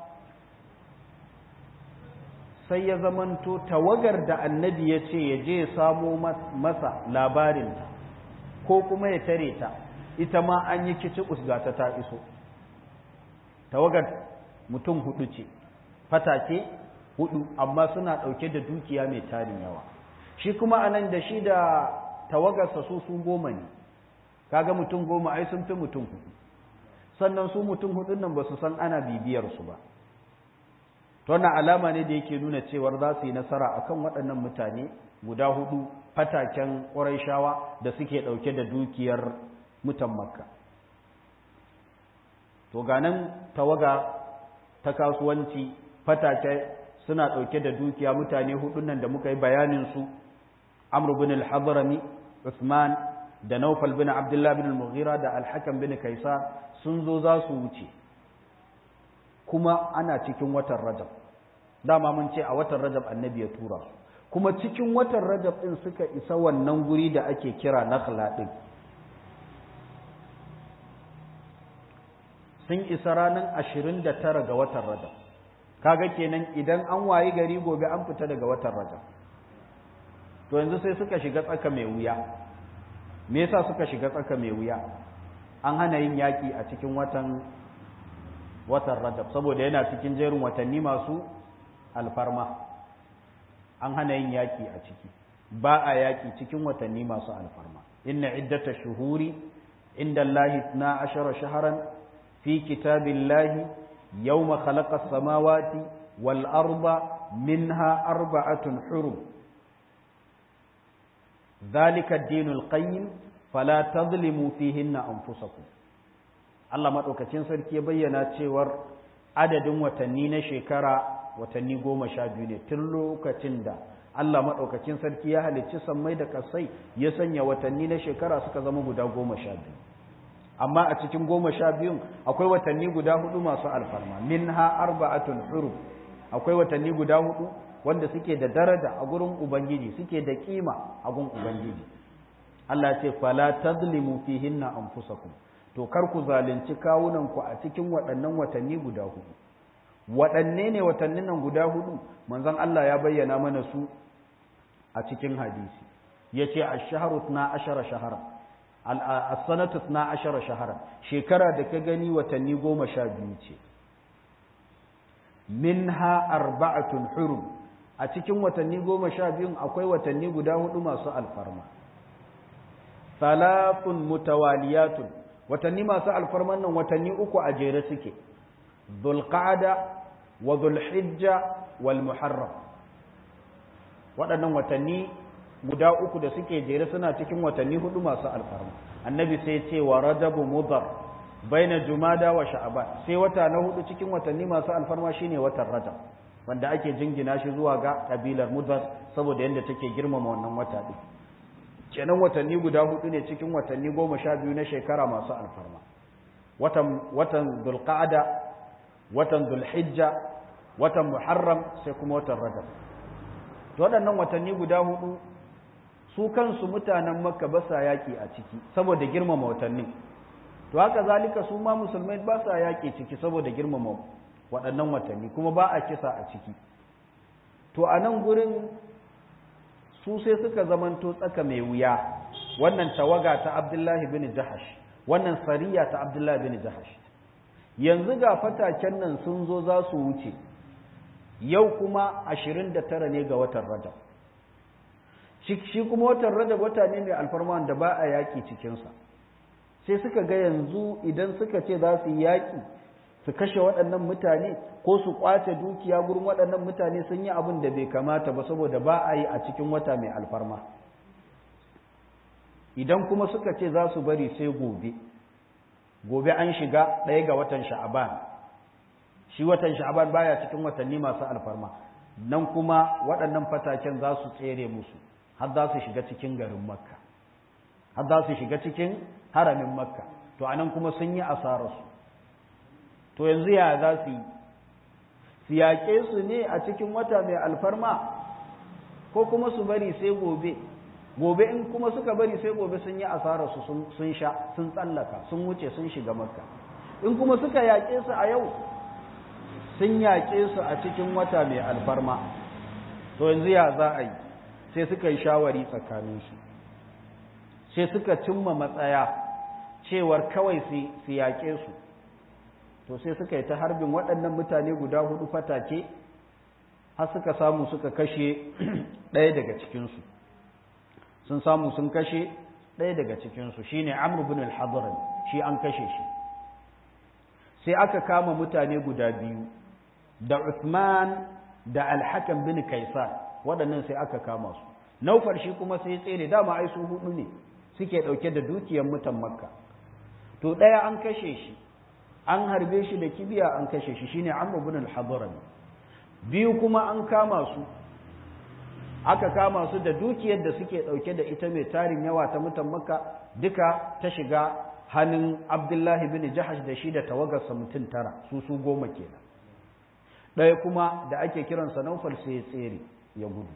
sai ya zamanto tawagar da annabi ya ce ya je ya samo masa labarinta ko kuma ya tare ta ita ma an yi kici usgata ta iso tawagar mutum hudu ce fatake hudu amma suna ɗauke da dukiya mai tarin yawa shi kuma anan da shi da tawagarsa su su goma ne kaga mutum goma ai sun fi mutum hudu sannan su mutum hudun nan ba su san ana bibiyar su ba to wannan alama ne da yake nuna cewar za su yi nasara akan waɗannan mutane guda hudu fataken ƙurayshawa da suke ɗauke da dukiyar mutan makka to ganin tawaga ta kasuwanci fatake suna ɗauke da dukiya mutane hudun nan da muka yi bayanin su amr bin al-hadrami usman da naufal bin abdullah bin al-mughira da al-hakam bin kaisa sun zo za su wuce kuma ana cikin watan rajab dama mun ce a watan rajab annabi ya tura su kuma cikin watan rajab din suka isa wannan guri da ake kira nakhla din sun isa ranar 29 ga watan rajab kaga kenan idan an wayi gari gobe an fita daga watan rajab to yanzu sai suka shiga tsaka mai wuya me yasa suka shiga tsaka mai wuya an hana yin yaki a cikin watan watan rajab saboda yana cikin jerin watanni masu alfarma an hana yin yaki a ciki ba a yaki cikin watanni masu alfarma inna iddata shuhuri inda Allahi na ashara shaharan fi kitabillahi yawma khalaqa samawati wal arda minha arba'atun hurum ذلك الدين القيم فلا تظلموا فيهن أنفسكم Allah maɗaukacin sarki ya bayyana cewar adadin watanni na shekara watanni goma sha biyu ne tun lokacin da Allah maɗaukacin sarki ya halicci sammai da kasai ya sanya watanni na shekara suka zama guda goma sha biyu amma a cikin goma sha biyun akwai watanni guda hudu masu alfarma minha arba'atun hurum akwai watanni guda hudu wanda suke da daraja a gurin ubangiji suke da kima a gurin ubangiji Allah ce fala tazlimu fihinna anfusakum to kar ku zalunci kawunan ku a cikin waɗannan watanni guda hudu waɗanne ne watannin nan guda hudu manzon Allah ya bayyana mana su a cikin hadisi yace ash-shahru 12 shahara as-sanatu 12 shahara shekara da ka gani watanni 12 ce minha arba'atun hurum a cikin watanni 12 akwai watanni guda hudu masu alfarma salafun mutawaliyatun watanni masu alfarman nan watanni uku a jere suke dhulqa'da wa dhulhijja wal muharram waɗannan watanni guda uku da suke jere suna cikin watanni hudu masu alfarma annabi sai ce wa rajabu mudhar baina jumada wa sha'ban sai wata na hudu cikin watanni masu alfarma shine watan rajab wanda ake jingina shi zuwa ga kabilar mudhar saboda yadda take girmama wannan wata din kenan watanni guda hudu ne cikin watanni goma sha biyu na shekara masu alfarma watan watan dhulqa'da watan dhulhijja watan muharram sai kuma watan rajab to waɗannan watanni guda hudu su kansu mutanen makka ba sa yaƙi a ciki saboda girmama watannin to haka zalika su ma musulmai ba sa yaƙi ciki saboda girmama waɗannan watanni kuma ba a kisa a ciki to a nan gurin su sai suka zamanto tsaka mai wuya wannan tawaga ta abdullahi bin jahash wannan sariya ta abdullahi bin jahash yanzu ga fataken nan sun zo za su wuce yau kuma ashirin da tara ne ga watan rajab shi kuma watan rajab wata ne mai alfarma da ba a yaƙi cikinsa sai suka ga yanzu idan suka ce za su yi yaƙi su kashe waɗannan mutane ko su ƙwace dukiya gurin waɗannan mutane sun yi abin da bai kamata ba saboda ba a yi a cikin wata mai alfarma idan kuma suka ce za su bari sai gobe gobe an shiga ɗaya ga watan sha'aban shi watan sha'aban baya cikin watanni masu alfarma nan kuma waɗannan fataken za su tsere musu har za su shiga cikin garin makka har za su shiga cikin haramin makka to anan kuma sun yi asararsu to yanzu ya za su yi su yaƙe su ne a cikin wata mai alfarma ko kuma su bari sai gobe gobe in kuma suka bari sai gobe sun yi asararsu sun sha sun tsallaka sun wuce sun shiga makka in kuma suka yaƙe su a yau sun yaƙe su a cikin wata mai alfarma to yanzu ya za a yi sai suka yi shawari tsakaninsu sai suka cimma matsaya cewar kawai su yaƙe su to sai suka yi ta harbin waɗannan mutane guda hudu fatake har suka samu suka kashe ɗaya daga cikinsu sun samu sun kashe ɗaya daga cikinsu shi ne amur bin al shi an kashe shi sai aka kama mutane guda biyu da Uthman da alhakan bin kaisar waɗannan sai aka kama su naufar shi kuma sai tsere dama ai su hudu ne suke ɗauke da dukiyar mutan makka to ɗaya an kashe shi an harbe shi da kibiya an kashe shi shine amr ibn al-hadrami biyu kuma an kama su aka kama su da dukiyar da suke ɗauke da ita mai tarin yawa ta mutan makka duka ta shiga hannun abdullahi bin jahash da shi da tawagarsa mutum tara su su goma kenan ɗaya kuma da ake kiransa naufal sai ya tsere ya gudu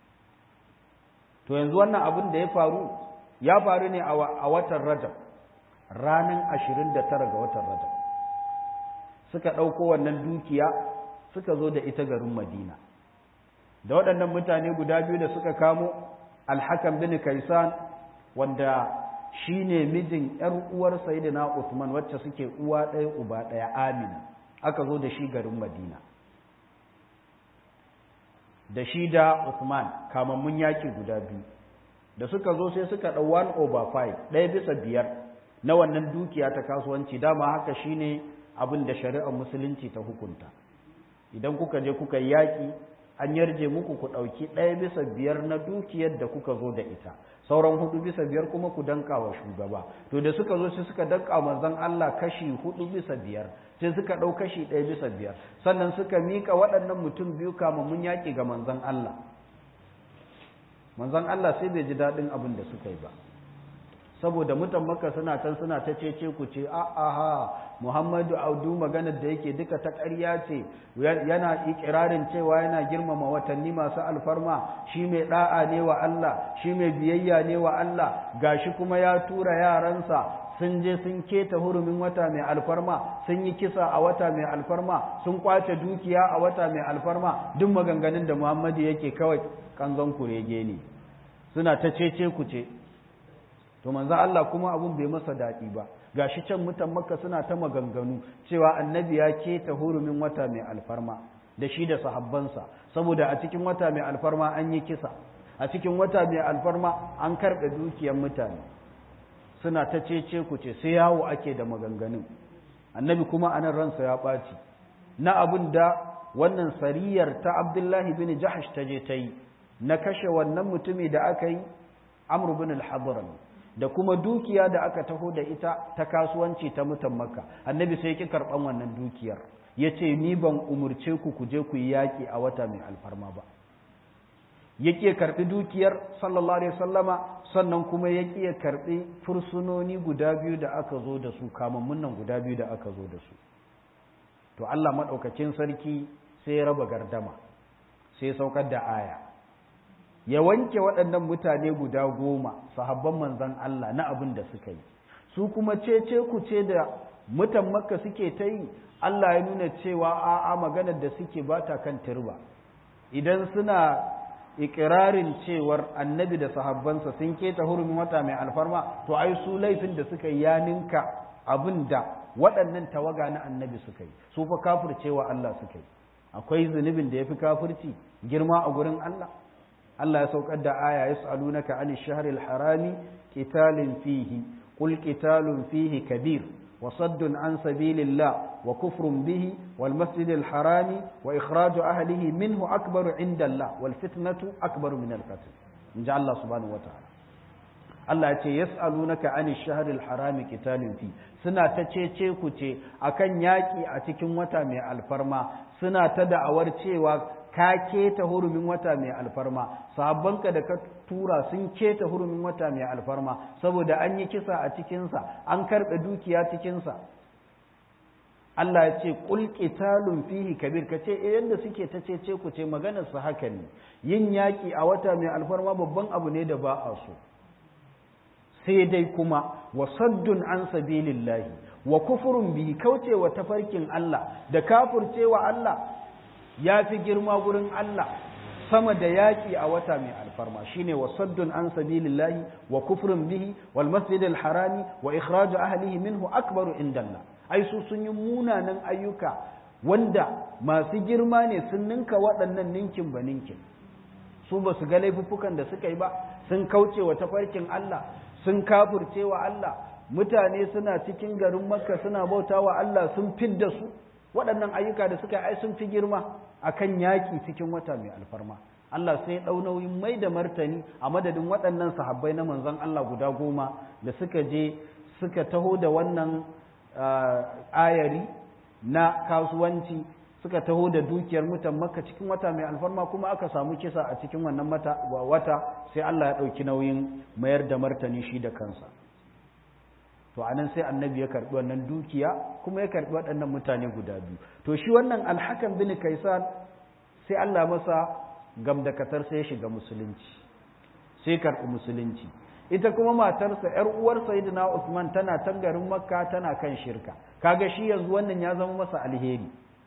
to yanzu wannan abin da ya faru ya faru ne a watan rajab ranar ashirin da tara ga watan rajab suka ɗauko wannan dukiya suka zo da ita garin madina da waɗannan mutane guda biyu da suka kamo alhakan bin kaisan wanda shi ne mijin ‘yar uwar sayidina Uthman wacce suke uwa ɗaya uba ɗaya amina aka zo da shi garin madina da shi da Uthman kamammun yaki guda biyu da suka zo sai suka ɗau 1 over 5 ɗaya bisa biyar na wannan dukiya ta kasuwanci dama haka shine abin da shari'ar musulunci ta hukunta idan kuka je kuka yi yaƙi an yarje muku ku ɗauki ɗaya bisa biyar na dukiyar da kuka zo da ita sauran hudu bisa biyar kuma ku danka wa shugaba to da suka zo sai suka danka manzon Allah kashi hudu bisa biyar sai suka ɗau kashi ɗaya bisa biyar sannan suka mika waɗannan mutum biyu mun yaƙi ga manzon Allah manzon Allah sai bai ji daɗin abin da suka yi ba saboda mutan maka suna can suna ta cece ku ce aha Muhammadu Audu maganar da yake duka ta ƙarya ce yana ikirarin cewa yana girmama watanni masu alfarma shi mai da'a ne wa Allah shi mai biyayya ne wa Allah gashi kuma ya tura yaransa sun je sun keta hurumin wata mai alfarma sun yi kisa a wata mai alfarma sun kwace dukiya a wata mai alfarma duk maganganun da Muhammadu yake kawai kanzon kurege ne suna ta cece ku ce to manzo Allah kuma abun bai masa daɗi ba gashi can mutan makka suna ta maganganu cewa annabi ya keta hurumin wata mai alfarma da shi da sahabbansa saboda a cikin wata mai alfarma an yi kisa a cikin wata mai alfarma an karɓe dukiyar mutane suna ta cece ku ce sai yawo ake da maganganun annabi kuma anan ransa ya ɓaci na abin da wannan sariyar ta abdullahi bin jahash ta je ta yi na kashe wannan mutumi da aka yi amr bin al da kuma dukiya da aka taho da ita ta kasuwanci ta mutan makka annabi sai ki karɓan wannan dukiyar ya ce ni ban umurce ku ku je ku yi yaƙi a wata mai alfarma ba ya ƙi karɓi dukiyar sallallahu alaihi sallama sannan kuma ya ƙi karɓi fursunoni guda biyu da aka zo da su kamammun nan guda biyu da aka zo da su to Allah maɗaukacin sarki sai ya raba gardama sai ya saukar da aya ya wanke waɗannan mutane guda goma sahabban manzan Allah na abin da suka yi su kuma cece ku ce da mutan makka suke ta yi Allah ya nuna cewa a'a maganar da suke ba ta kan turba idan suna ikirarin cewar annabi da sahabbansa sun keta hurumin wata mai alfarma to ai su laifin da suka yi ya ninka abin da waɗannan tawaga na annabi suka yi su fa kafircewa Allah suka yi akwai zunubin da ya fi kafirci girma a gurin Allah Allah ya saukar da aya yas'alunaka anil shahril harami qitalin fihi qul qitalun fihi kabir وصد عن سبيل الله وكفر به والمسجد الحرام وإخراج أهله منه أكبر عند الله والفتنة أكبر من القتل إن جعل الله سبحانه وتعالى Allah ya ce yas'alunaka anil shahril harami qitalin fi suna ta cece ku ce akan yaki a cikin wata mai alfarma suna ta da'awar cewa ka keta hurumin wata mai alfarma sahabbanka da ka tura sun keta hurumin wata mai alfarma saboda an yi kisa a cikinsa an karɓe dukiya cikinsa Allah ya ce qul qitalun fihi kabir ka ce eh yanda suke ta cece ku ce maganar su haka ne yin yaki a wata mai alfarma babban abu ne da ba a so sai dai kuma wa saddun an sabilillahi wa kufurun bihi kaucewa tafarkin Allah da kafurcewa Allah ya fi girma gurin Allah sama da yaƙi a wata mai alfarma shine wa saddun an sabilillahi wa kufrun bihi wal masjidil harami wa ikhraju ahlihi minhu akbaru indallah ai su sun yi munanan ayyuka wanda masu girma ne sun ninka waɗannan ninkin ba ninkin su ba su ga laifuffukan da suka yi ba sun kauce wa tafarkin Allah sun kafurce wa Allah mutane suna cikin garin makka suna bauta wa Allah sun fidda su waɗannan ayyuka da suka ai sun fi girma akan yaƙi cikin wata mai alfarma Allah sai ɗau nauyin mai da martani a madadin waɗannan sahabbai na manzon Allah guda goma da suka je suka taho da wannan ayari na kasuwanci suka taho da dukiyar mutan makka cikin wata mai alfarma kuma aka samu kisa a cikin wannan wata sai Allah ya ɗauki nauyin mayar da martani shi da kansa to anan sai annabi ya karɓi wannan dukiya kuma ya karɓi waɗannan mutane guda biyu to shi wannan alhakan bin kaisan sai Allah masa gamdakatar sai ya shiga musulunci sai karɓi musulunci ita kuma matarsa ‘yar uwar Sayyidina Usman tana can garin Makka tana kan shirka, kaga shi yanzu wannan ya zama masa alheri.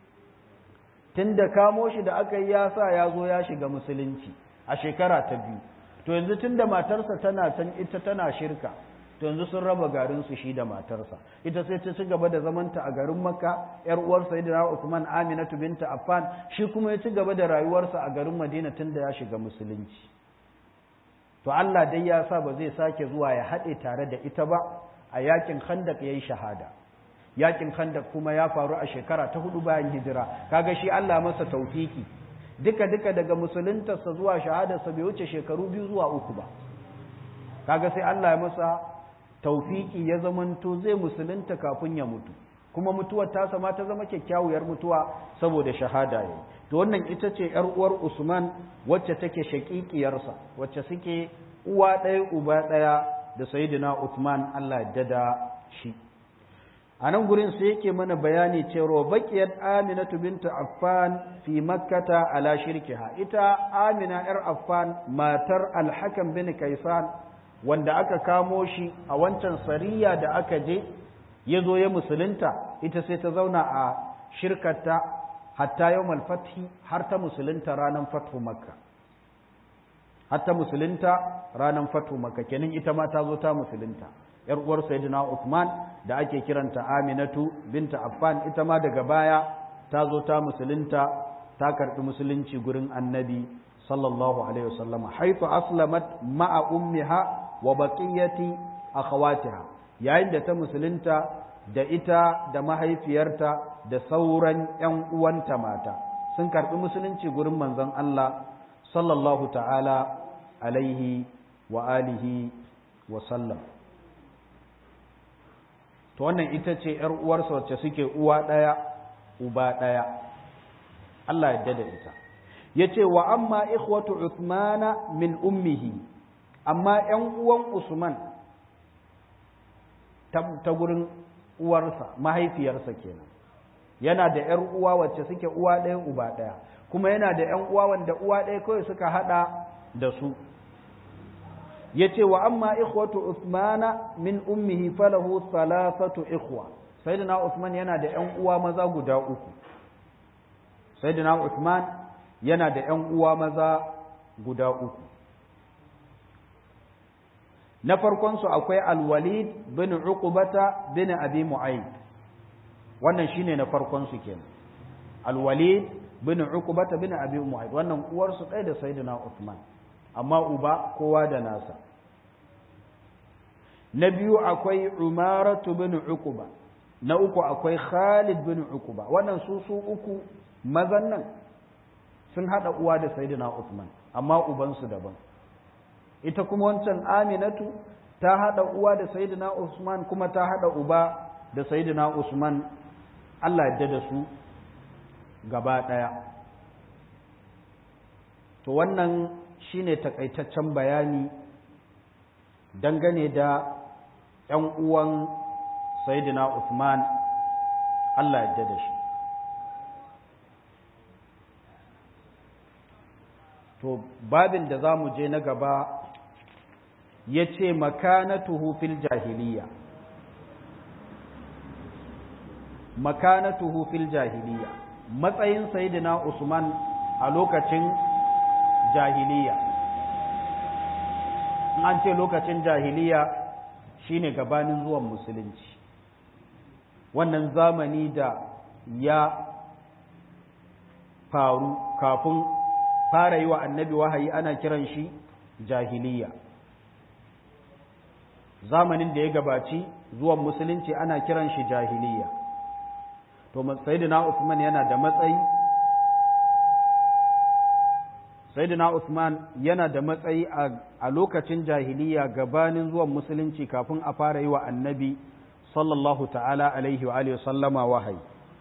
Tun da kamo shi da aka yi ya sa ya zo ya shiga musulunci a shekara ta biyu, to yanzu tun da matarsa tana can ita tana shirka, to yanzu sun raba garinsu shi da matarsa. Ita sai ta ci gaba da zamanta a garin Makka, ‘yar uwar Sayyidina Usman Aminatu binta Affan, shi kuma ya ci gaba da rayuwarsa a garin Madina tun da ya shiga musulunci. to Allah dai ya sa ba zai sake zuwa ya haɗe tare da ita ba a yakin khandak yayi shahada yakin khandak kuma ya faru a shekara ta hudu bayan hijira kaga shi Allah masa taufiki duka duka daga musuluntarsa zuwa shahadarsa bai wuce shekaru biyu zuwa uku ba kaga sai Allah ya masa taufiki ya zamanto zai musulunta kafin ya mutu kuma mutuwar tasa ma ta zama kyakkyawar mutuwa saboda shahada yayi to wannan ita ce ‘yar uwar Usman wacce take shaƙiƙiyarsa wacce suke uwa ɗaya uba ɗaya da Sayyidina Usman Allah ya dada shi a nan gurin sai yake mana bayani cewa baƙiyar Aminatu binta Affan fi makkata ala shirkiha ita Amina ‘yar Affan matar Alhakan bin Kaisan wanda aka kamo shi a wancan sariya da aka je ya zo ya musulunta ita sai ta zauna a shirkarta hatta yau fathi har ta musulunta ranar fathu makka hatta musulunta ranar fatu maka kenan ita ma ta zo ta musulunta yar uwar sayyidina Uthman da ake kiranta Aminatu binta Affan ita ma daga baya ta zo ta musulunta ta karbi musulunci gurin annabi sallallahu alaihi wasallam haitu aslamat ma'a ummiha wa baqiyati akhawatiha yayin da ta musulunta da ita da mahaifiyarta da sauran ƴan uwanta mata sun karbi musulunci gurin manzon Allah sallallahu ta'ala alaihi wa alihi wa sallam to wannan ita ce ‘yar uwarsa wacce suke uwa ɗaya uba ɗaya Allah yadda da ita ya ce wa amma ikhwatu Uthmana min ummihi amma ‘yan uwan Usman ta gurin uwarsa mahaifiyarsa kenan yana da ‘yar uwa wacce suke uwa ɗaya uba ɗaya kuma yana da ‘yan uwa wanda uwa ɗaya kawai suka haɗa da su ya ce wa amma ikhwatu Uthmana min ummihi falahu thalathatu ikhwa sayyidina Uthman yana da ƴan uwa maza guda uku sayyidina Uthman yana da ƴan uwa maza guda uku na farkon su akwai Al-Walid bin Uqbata bin Abi Mu'ayyid wannan shine na farkon su kenan Al-Walid bin Uqbata bin Abi Mu'ayyid wannan uwar su ɗaya da sayyidina Uthman amma uba kowa da nasa na biyu akwai umaratu bin uquba na uku akwai khalid bin uquba wannan su su uku mazan nan sun hada uwa da sayyidina Uthman amma ubansu daban ita kuma wancan aminatu ta hada uwa da sayyidina Usman kuma ta hada uba da sayyidina Usman Allah ya da su gaba daya to wannan shine takaitaccen bayani dangane da ‘yan uwan Sayyidina Uthman Allah ya da shi. To, babin da za mu je na gaba ya ce makanatuhu fil jahiliya. Makanatuhu fil jahiliya, matsayin Sayyidina Usman a lokacin jahiliya. An ce lokacin jahiliya shine gabanin zuwan musulunci wannan zamani da ya faru kafin fara yi wa annabi wahayi ana kiran shi jahiliya zamanin da ya gabaci zuwan musulunci ana kiran shi jahiliya to sayyidina Usman yana da matsayi sayyidina Usman yana da matsayi a lokacin jahiliya gabanin zuwan musulunci kafin a fara yi wa annabi sallallahu ta'ala alaihi wa alihi sallama wahayi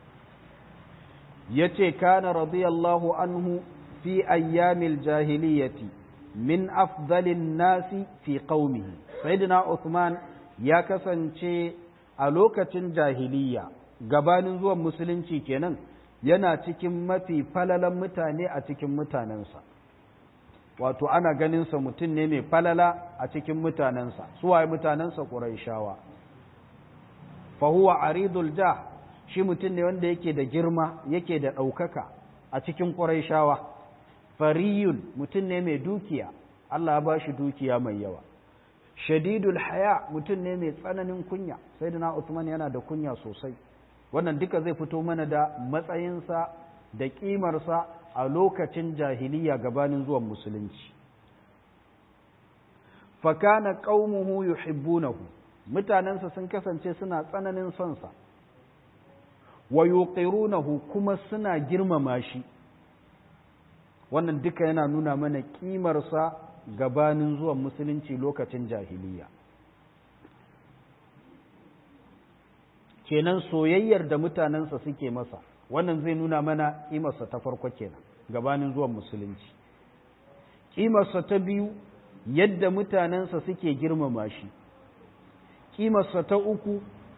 yace kana radiyallahu anhu fi ayyamil jahiliyati min afdalin nasi fi qaumihi sayyidina Usman ya kasance a lokacin jahiliya gabanin zuwan musulunci kenan yana cikin mafi falalan mutane a cikin mutanensa wato ana ganinsa mutum ne mai falala a cikin mutanensa suwaye mutanensa ƙuraishawa fahuwa aridul jah shi mutum ne wanda yake da girma yake da ɗaukaka a cikin ƙuraishawa fariyun mutum ne mai dukiya Allah ya ba shi dukiya mai yawa shadidul haya mutum ne mai tsananin kunya sai da na Usman yana da kunya sosai wannan duka zai fito mana da matsayinsa da ƙimarsa a lokacin jahiliya gabanin zuwan musulunci fakana qaumuhu yuhibbunahu mutanensa sun kasance suna tsananin sonsa wa yuqirunahu kuma suna girmama shi wannan duka yana nuna mana ƙimarsa gabanin zuwan musulunci lokacin jahiliya kenan soyayyar da mutanensa suke masa wannan zai nuna mana ƙimarsa ta farko kenan gabanin zuwan musulunci ƙimarsa ta biyu yadda mutanensa suke girmama shi ƙimarsa ta uku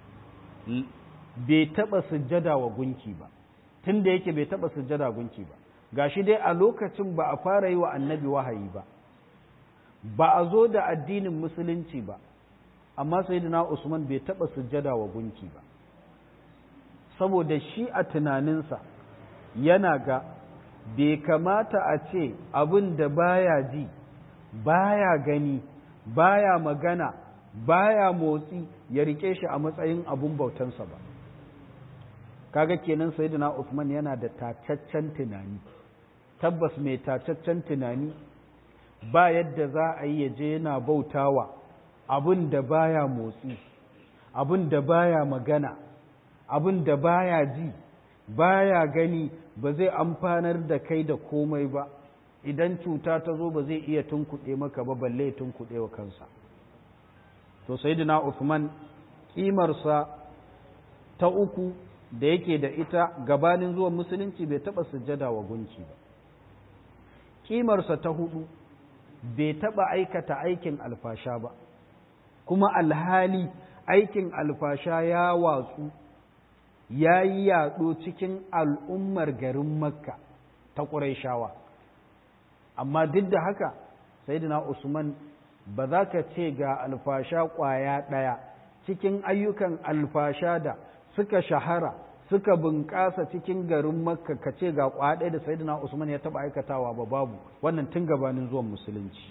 bai taɓa sujjada wa gunki ba tun da yake bai taɓa sujjada gunki ba gashi dai a lokacin ba a fara yi wa annabi wahayi ba ba a zo da addinin musulunci ba amma sayyidina usman bai taɓa sujjada wa gunki ba saboda shi a tunaninsa yana ga bai kamata a ce abin da baya ji baya gani baya magana baya motsi ya rike shi a matsayin abun bautansa ba kaga kenan sayyidina Uthman yana da tacaccen tunani tabbas mai tacaccen tunani ba yadda za a yi ya je yana bautawa abin da baya motsi abin da baya magana abin da baya ji baya gani ba zai amfanar da kai da komai ba idan cuta ta zo ba zai iya tunkuɗe maka ba balle tunkuɗe wa kansa to sayyidina Uthman kimarsa ta uku da yake da ita gabanin zuwan musulunci bai taɓa sujjada wa gunki ba kimarsa ta hudu bai taɓa aikata aikin alfasha ba kuma alhali aikin alfasha ya watsu ya yi yaɗo cikin al'ummar garin makka ta ƙuraishawa amma duk da haka sayyidina usman ba za ka ce ga alfasha ƙwaya ɗaya cikin ayyukan alfasha da suka shahara suka bunƙasa cikin garin makka ka ce ga ƙwaya ɗaya da sayyidina usman ya taɓa aikatawa ba babu wannan tun gabanin zuwan musulunci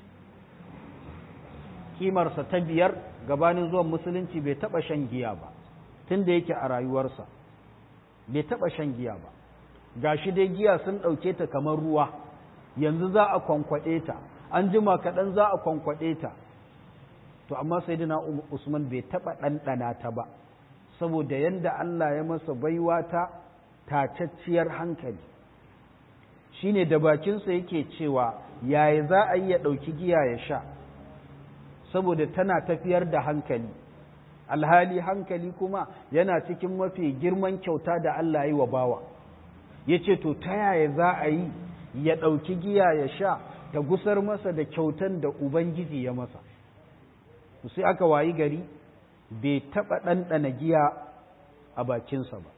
kimarsa ta biyar gabanin zuwan musulunci bai taɓa shan giya ba tun da yake a rayuwarsa bai taɓa shan giya ba ga shi dai giya sun ɗauke ta kamar ruwa yanzu za a kwankwaɗe ta an jima kaɗan za a kwankwaɗe ta to amma sai dina usman bai taɓa ɗanɗana ta ba saboda yadda Allah ya masa baiwa ta tacacciyar hankali shine da bakinsa yake cewa yaya za a yi ya ɗauki giya ya sha saboda tana tafiyar da hankali alhali hankali kuma yana cikin mafi girman kyauta da Allah ya yi wa bawa ya ce to ta yaya za a yi ya ɗauki giya ya sha ta gusar masa da kyautan da Ubangiji ya masa sai aka wayi gari bai taɓa ɗanɗana giya a bakinsa ba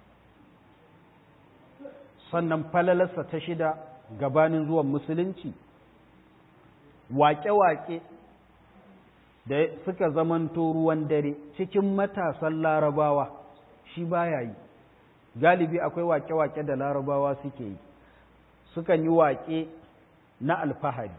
sannan falalarsa ta shida gabanin zuwan musulunci waƙe-waƙe da suka zamanto ruwan dare cikin matasan larabawa shi baya yi galibi akwai waƙe-waƙe da larabawa suke yi sukan yi waƙe na alfahari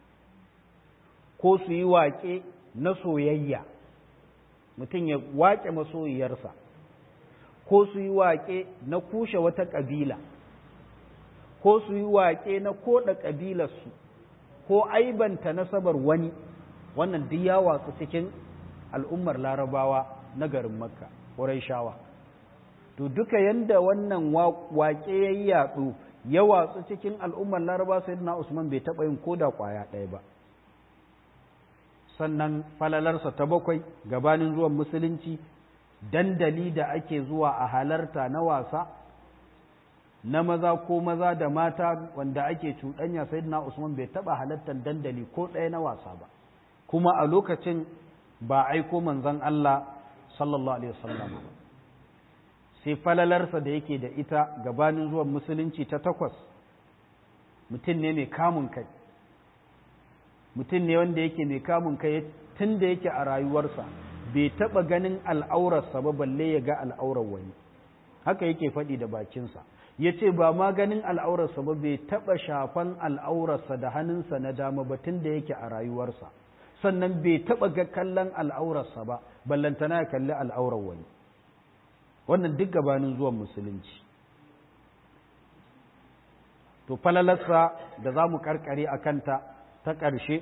ko su yi waƙe na soyayya mutum ya waƙe masoyiyarsa ko su yi waƙe na kushe wata ƙabila ko su yi waƙe na koɗa ƙabilarsu ko aibanta nasabar wani wannan duk ya watsu cikin al'ummar larabawa na garin makka shawa. to duka yanda wannan waƙe ya yi yaɗo ya watsu cikin al'ummar larabawa sai na usman bai taɓa yin koda ƙwaya ɗaya ba sannan falalarsa ta bakwai gabanin zuwan musulunci dandali da ake zuwa a halarta na wasa na maza ko maza da mata wanda ake cuɗanya sai na usman bai taɓa halartar dandali ko ɗaya na wasa ba kuma a lokacin ba aiko manzon Allah sallallahu alaihi wasallam sai falalarsa da yake da ita gabanin zuwan musulunci ta takwas mutum ne mai kamun kai mutum ne wanda yake mai kamun kai tun da yake a rayuwarsa bai taɓa ganin al'aurarsa ba balle ya ga al'aurar wani haka yake faɗi da bakinsa ya ce ba ma ganin al'aurarsa ba bai taɓa shafan al'aurarsa da hannunsa na dama ba tun da yake a rayuwarsa sannan bai taɓa ga kallon al'aurarsa ba ballantana ya kalli al'aurar wani wannan duk gabanin zuwan musulunci to falalarsa da za mu karkare a kanta ta ƙarshe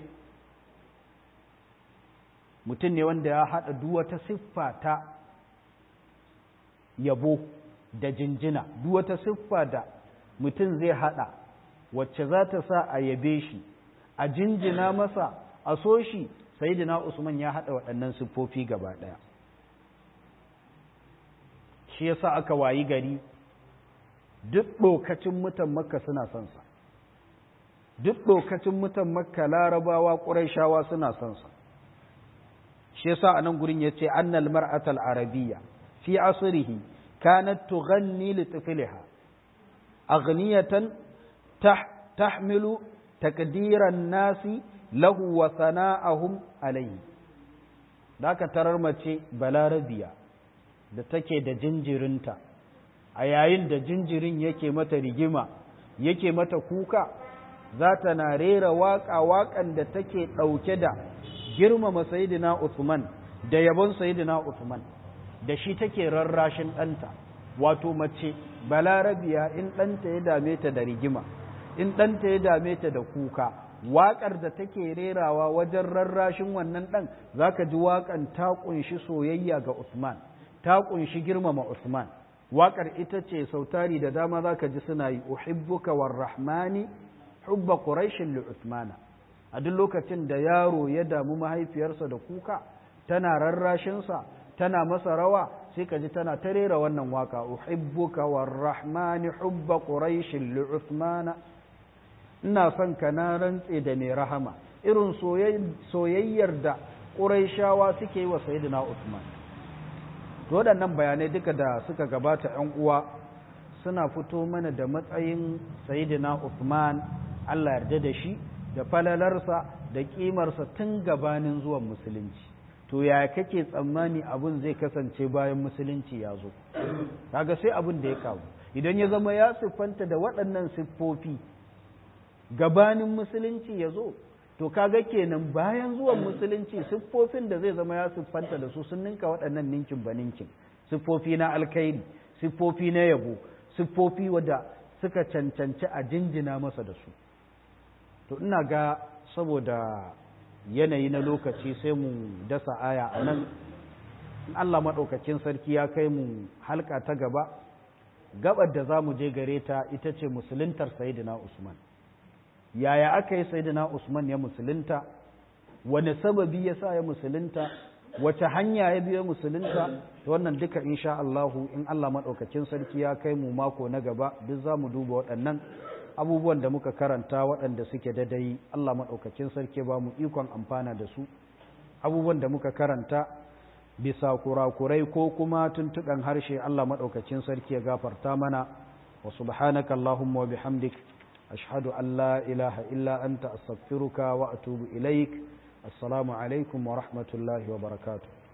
mutum ne wanda ya haɗa duwata siffa ta yabo da jinjina duwata siffa da mutum zai haɗa wacce za ta sa a yabe shi a jinjina masa a so shi sayidina usman ya haɗa waɗannan siffofi gaba ɗaya shi yasa aka wayi gari duk ɗokacin mutan makka suna son sa duk ɗokacin mutan makka larabawa ƙuraishawa suna son sa shi yasa a nan gurin yace annal mar'atal arabiyya fi asrihi kanat tughanni li tifliha aghniyatan tahmilu taqdiran nasi lahu wa sana'ahum alayhi da ka tarar mace balarabiya da take da jinjirinta a yayin da jinjirin yake mata rigima yake mata kuka za ta na rera waƙa waƙan da take ɗauke da girmama sayidina Usman da yabon sayidina Usman da shi take rarrashin ɗanta wato mace balarabiya in ɗanta ya dame ta da rigima in ɗanta ya dame ta da kuka waƙar da take rerawa wajen rarrashin wannan ɗan za ka ji waƙan ta ƙunshi soyayya ga Usman ta ƙunshi girmama Usman waƙar ita ce sautari da dama za ka ji suna yi uhibbuka war rahmani hubba quraishin li Usmana a duk lokacin da yaro ya damu mahaifiyarsa da kuka tana rarrashinsa tana masa rawa sai ka ji tana ta rera wannan waka uhibbuka war rahmani hubba quraishin li Usmana ina son ka na rantse da mai rahama irin soyayyar da ƙuraishawa suke yi wa sayyidina Usman waɗannan bayanai duka da suka gabata ‘yan uwa suna fito mana da matsayin sayyidina Usman Allah yarda da shi da falalarsa da ƙimarsa tun gabanin zuwan musulunci to ya kake tsammani abin zai kasance bayan musulunci ya zo kaga sai abin da ya kawo idan ya zama ya siffanta da waɗannan siffofi gabanin musulunci ya zo to kaga kenan bayan zuwan musulunci siffofin da zai zama ya siffanta da su sun ninka waɗannan ninkin ba ninkin siffofi na alkairi siffofi na yabo siffofi wadda suka cancanci a jinjina masa da su to ina ga saboda yanayi na lokaci sai mu dasa aya a nan in Allah maɗaukacin sarki ya kai mu halka ta gaba gabar da za mu je gare ta ita ce musuluntar sayidina Usman yaya aka yi sayidina Usman ya musulunta wani sababi ya sa ya musulunta wace hanya ya biya musulunta wannan duka insha Allahu in Allah maɗaukacin sarki ya kai mu mako na gaba duk za mu duba waɗannan abubuwan da muka karanta waɗanda suke dadai Allah maɗaukacin sarki ba mu ikon amfana da su abubuwan da muka karanta bisa kurakurai ko kuma tuntuɓen harshe Allah maɗaukacin sarki ya gafarta mana wa subhanaka Allahumma wa bihamdik ashhadu an la ilaha illa anta astaghfiruka wa atubu ilaik assalamu alaikum wa rahmatullahi wa barakatuh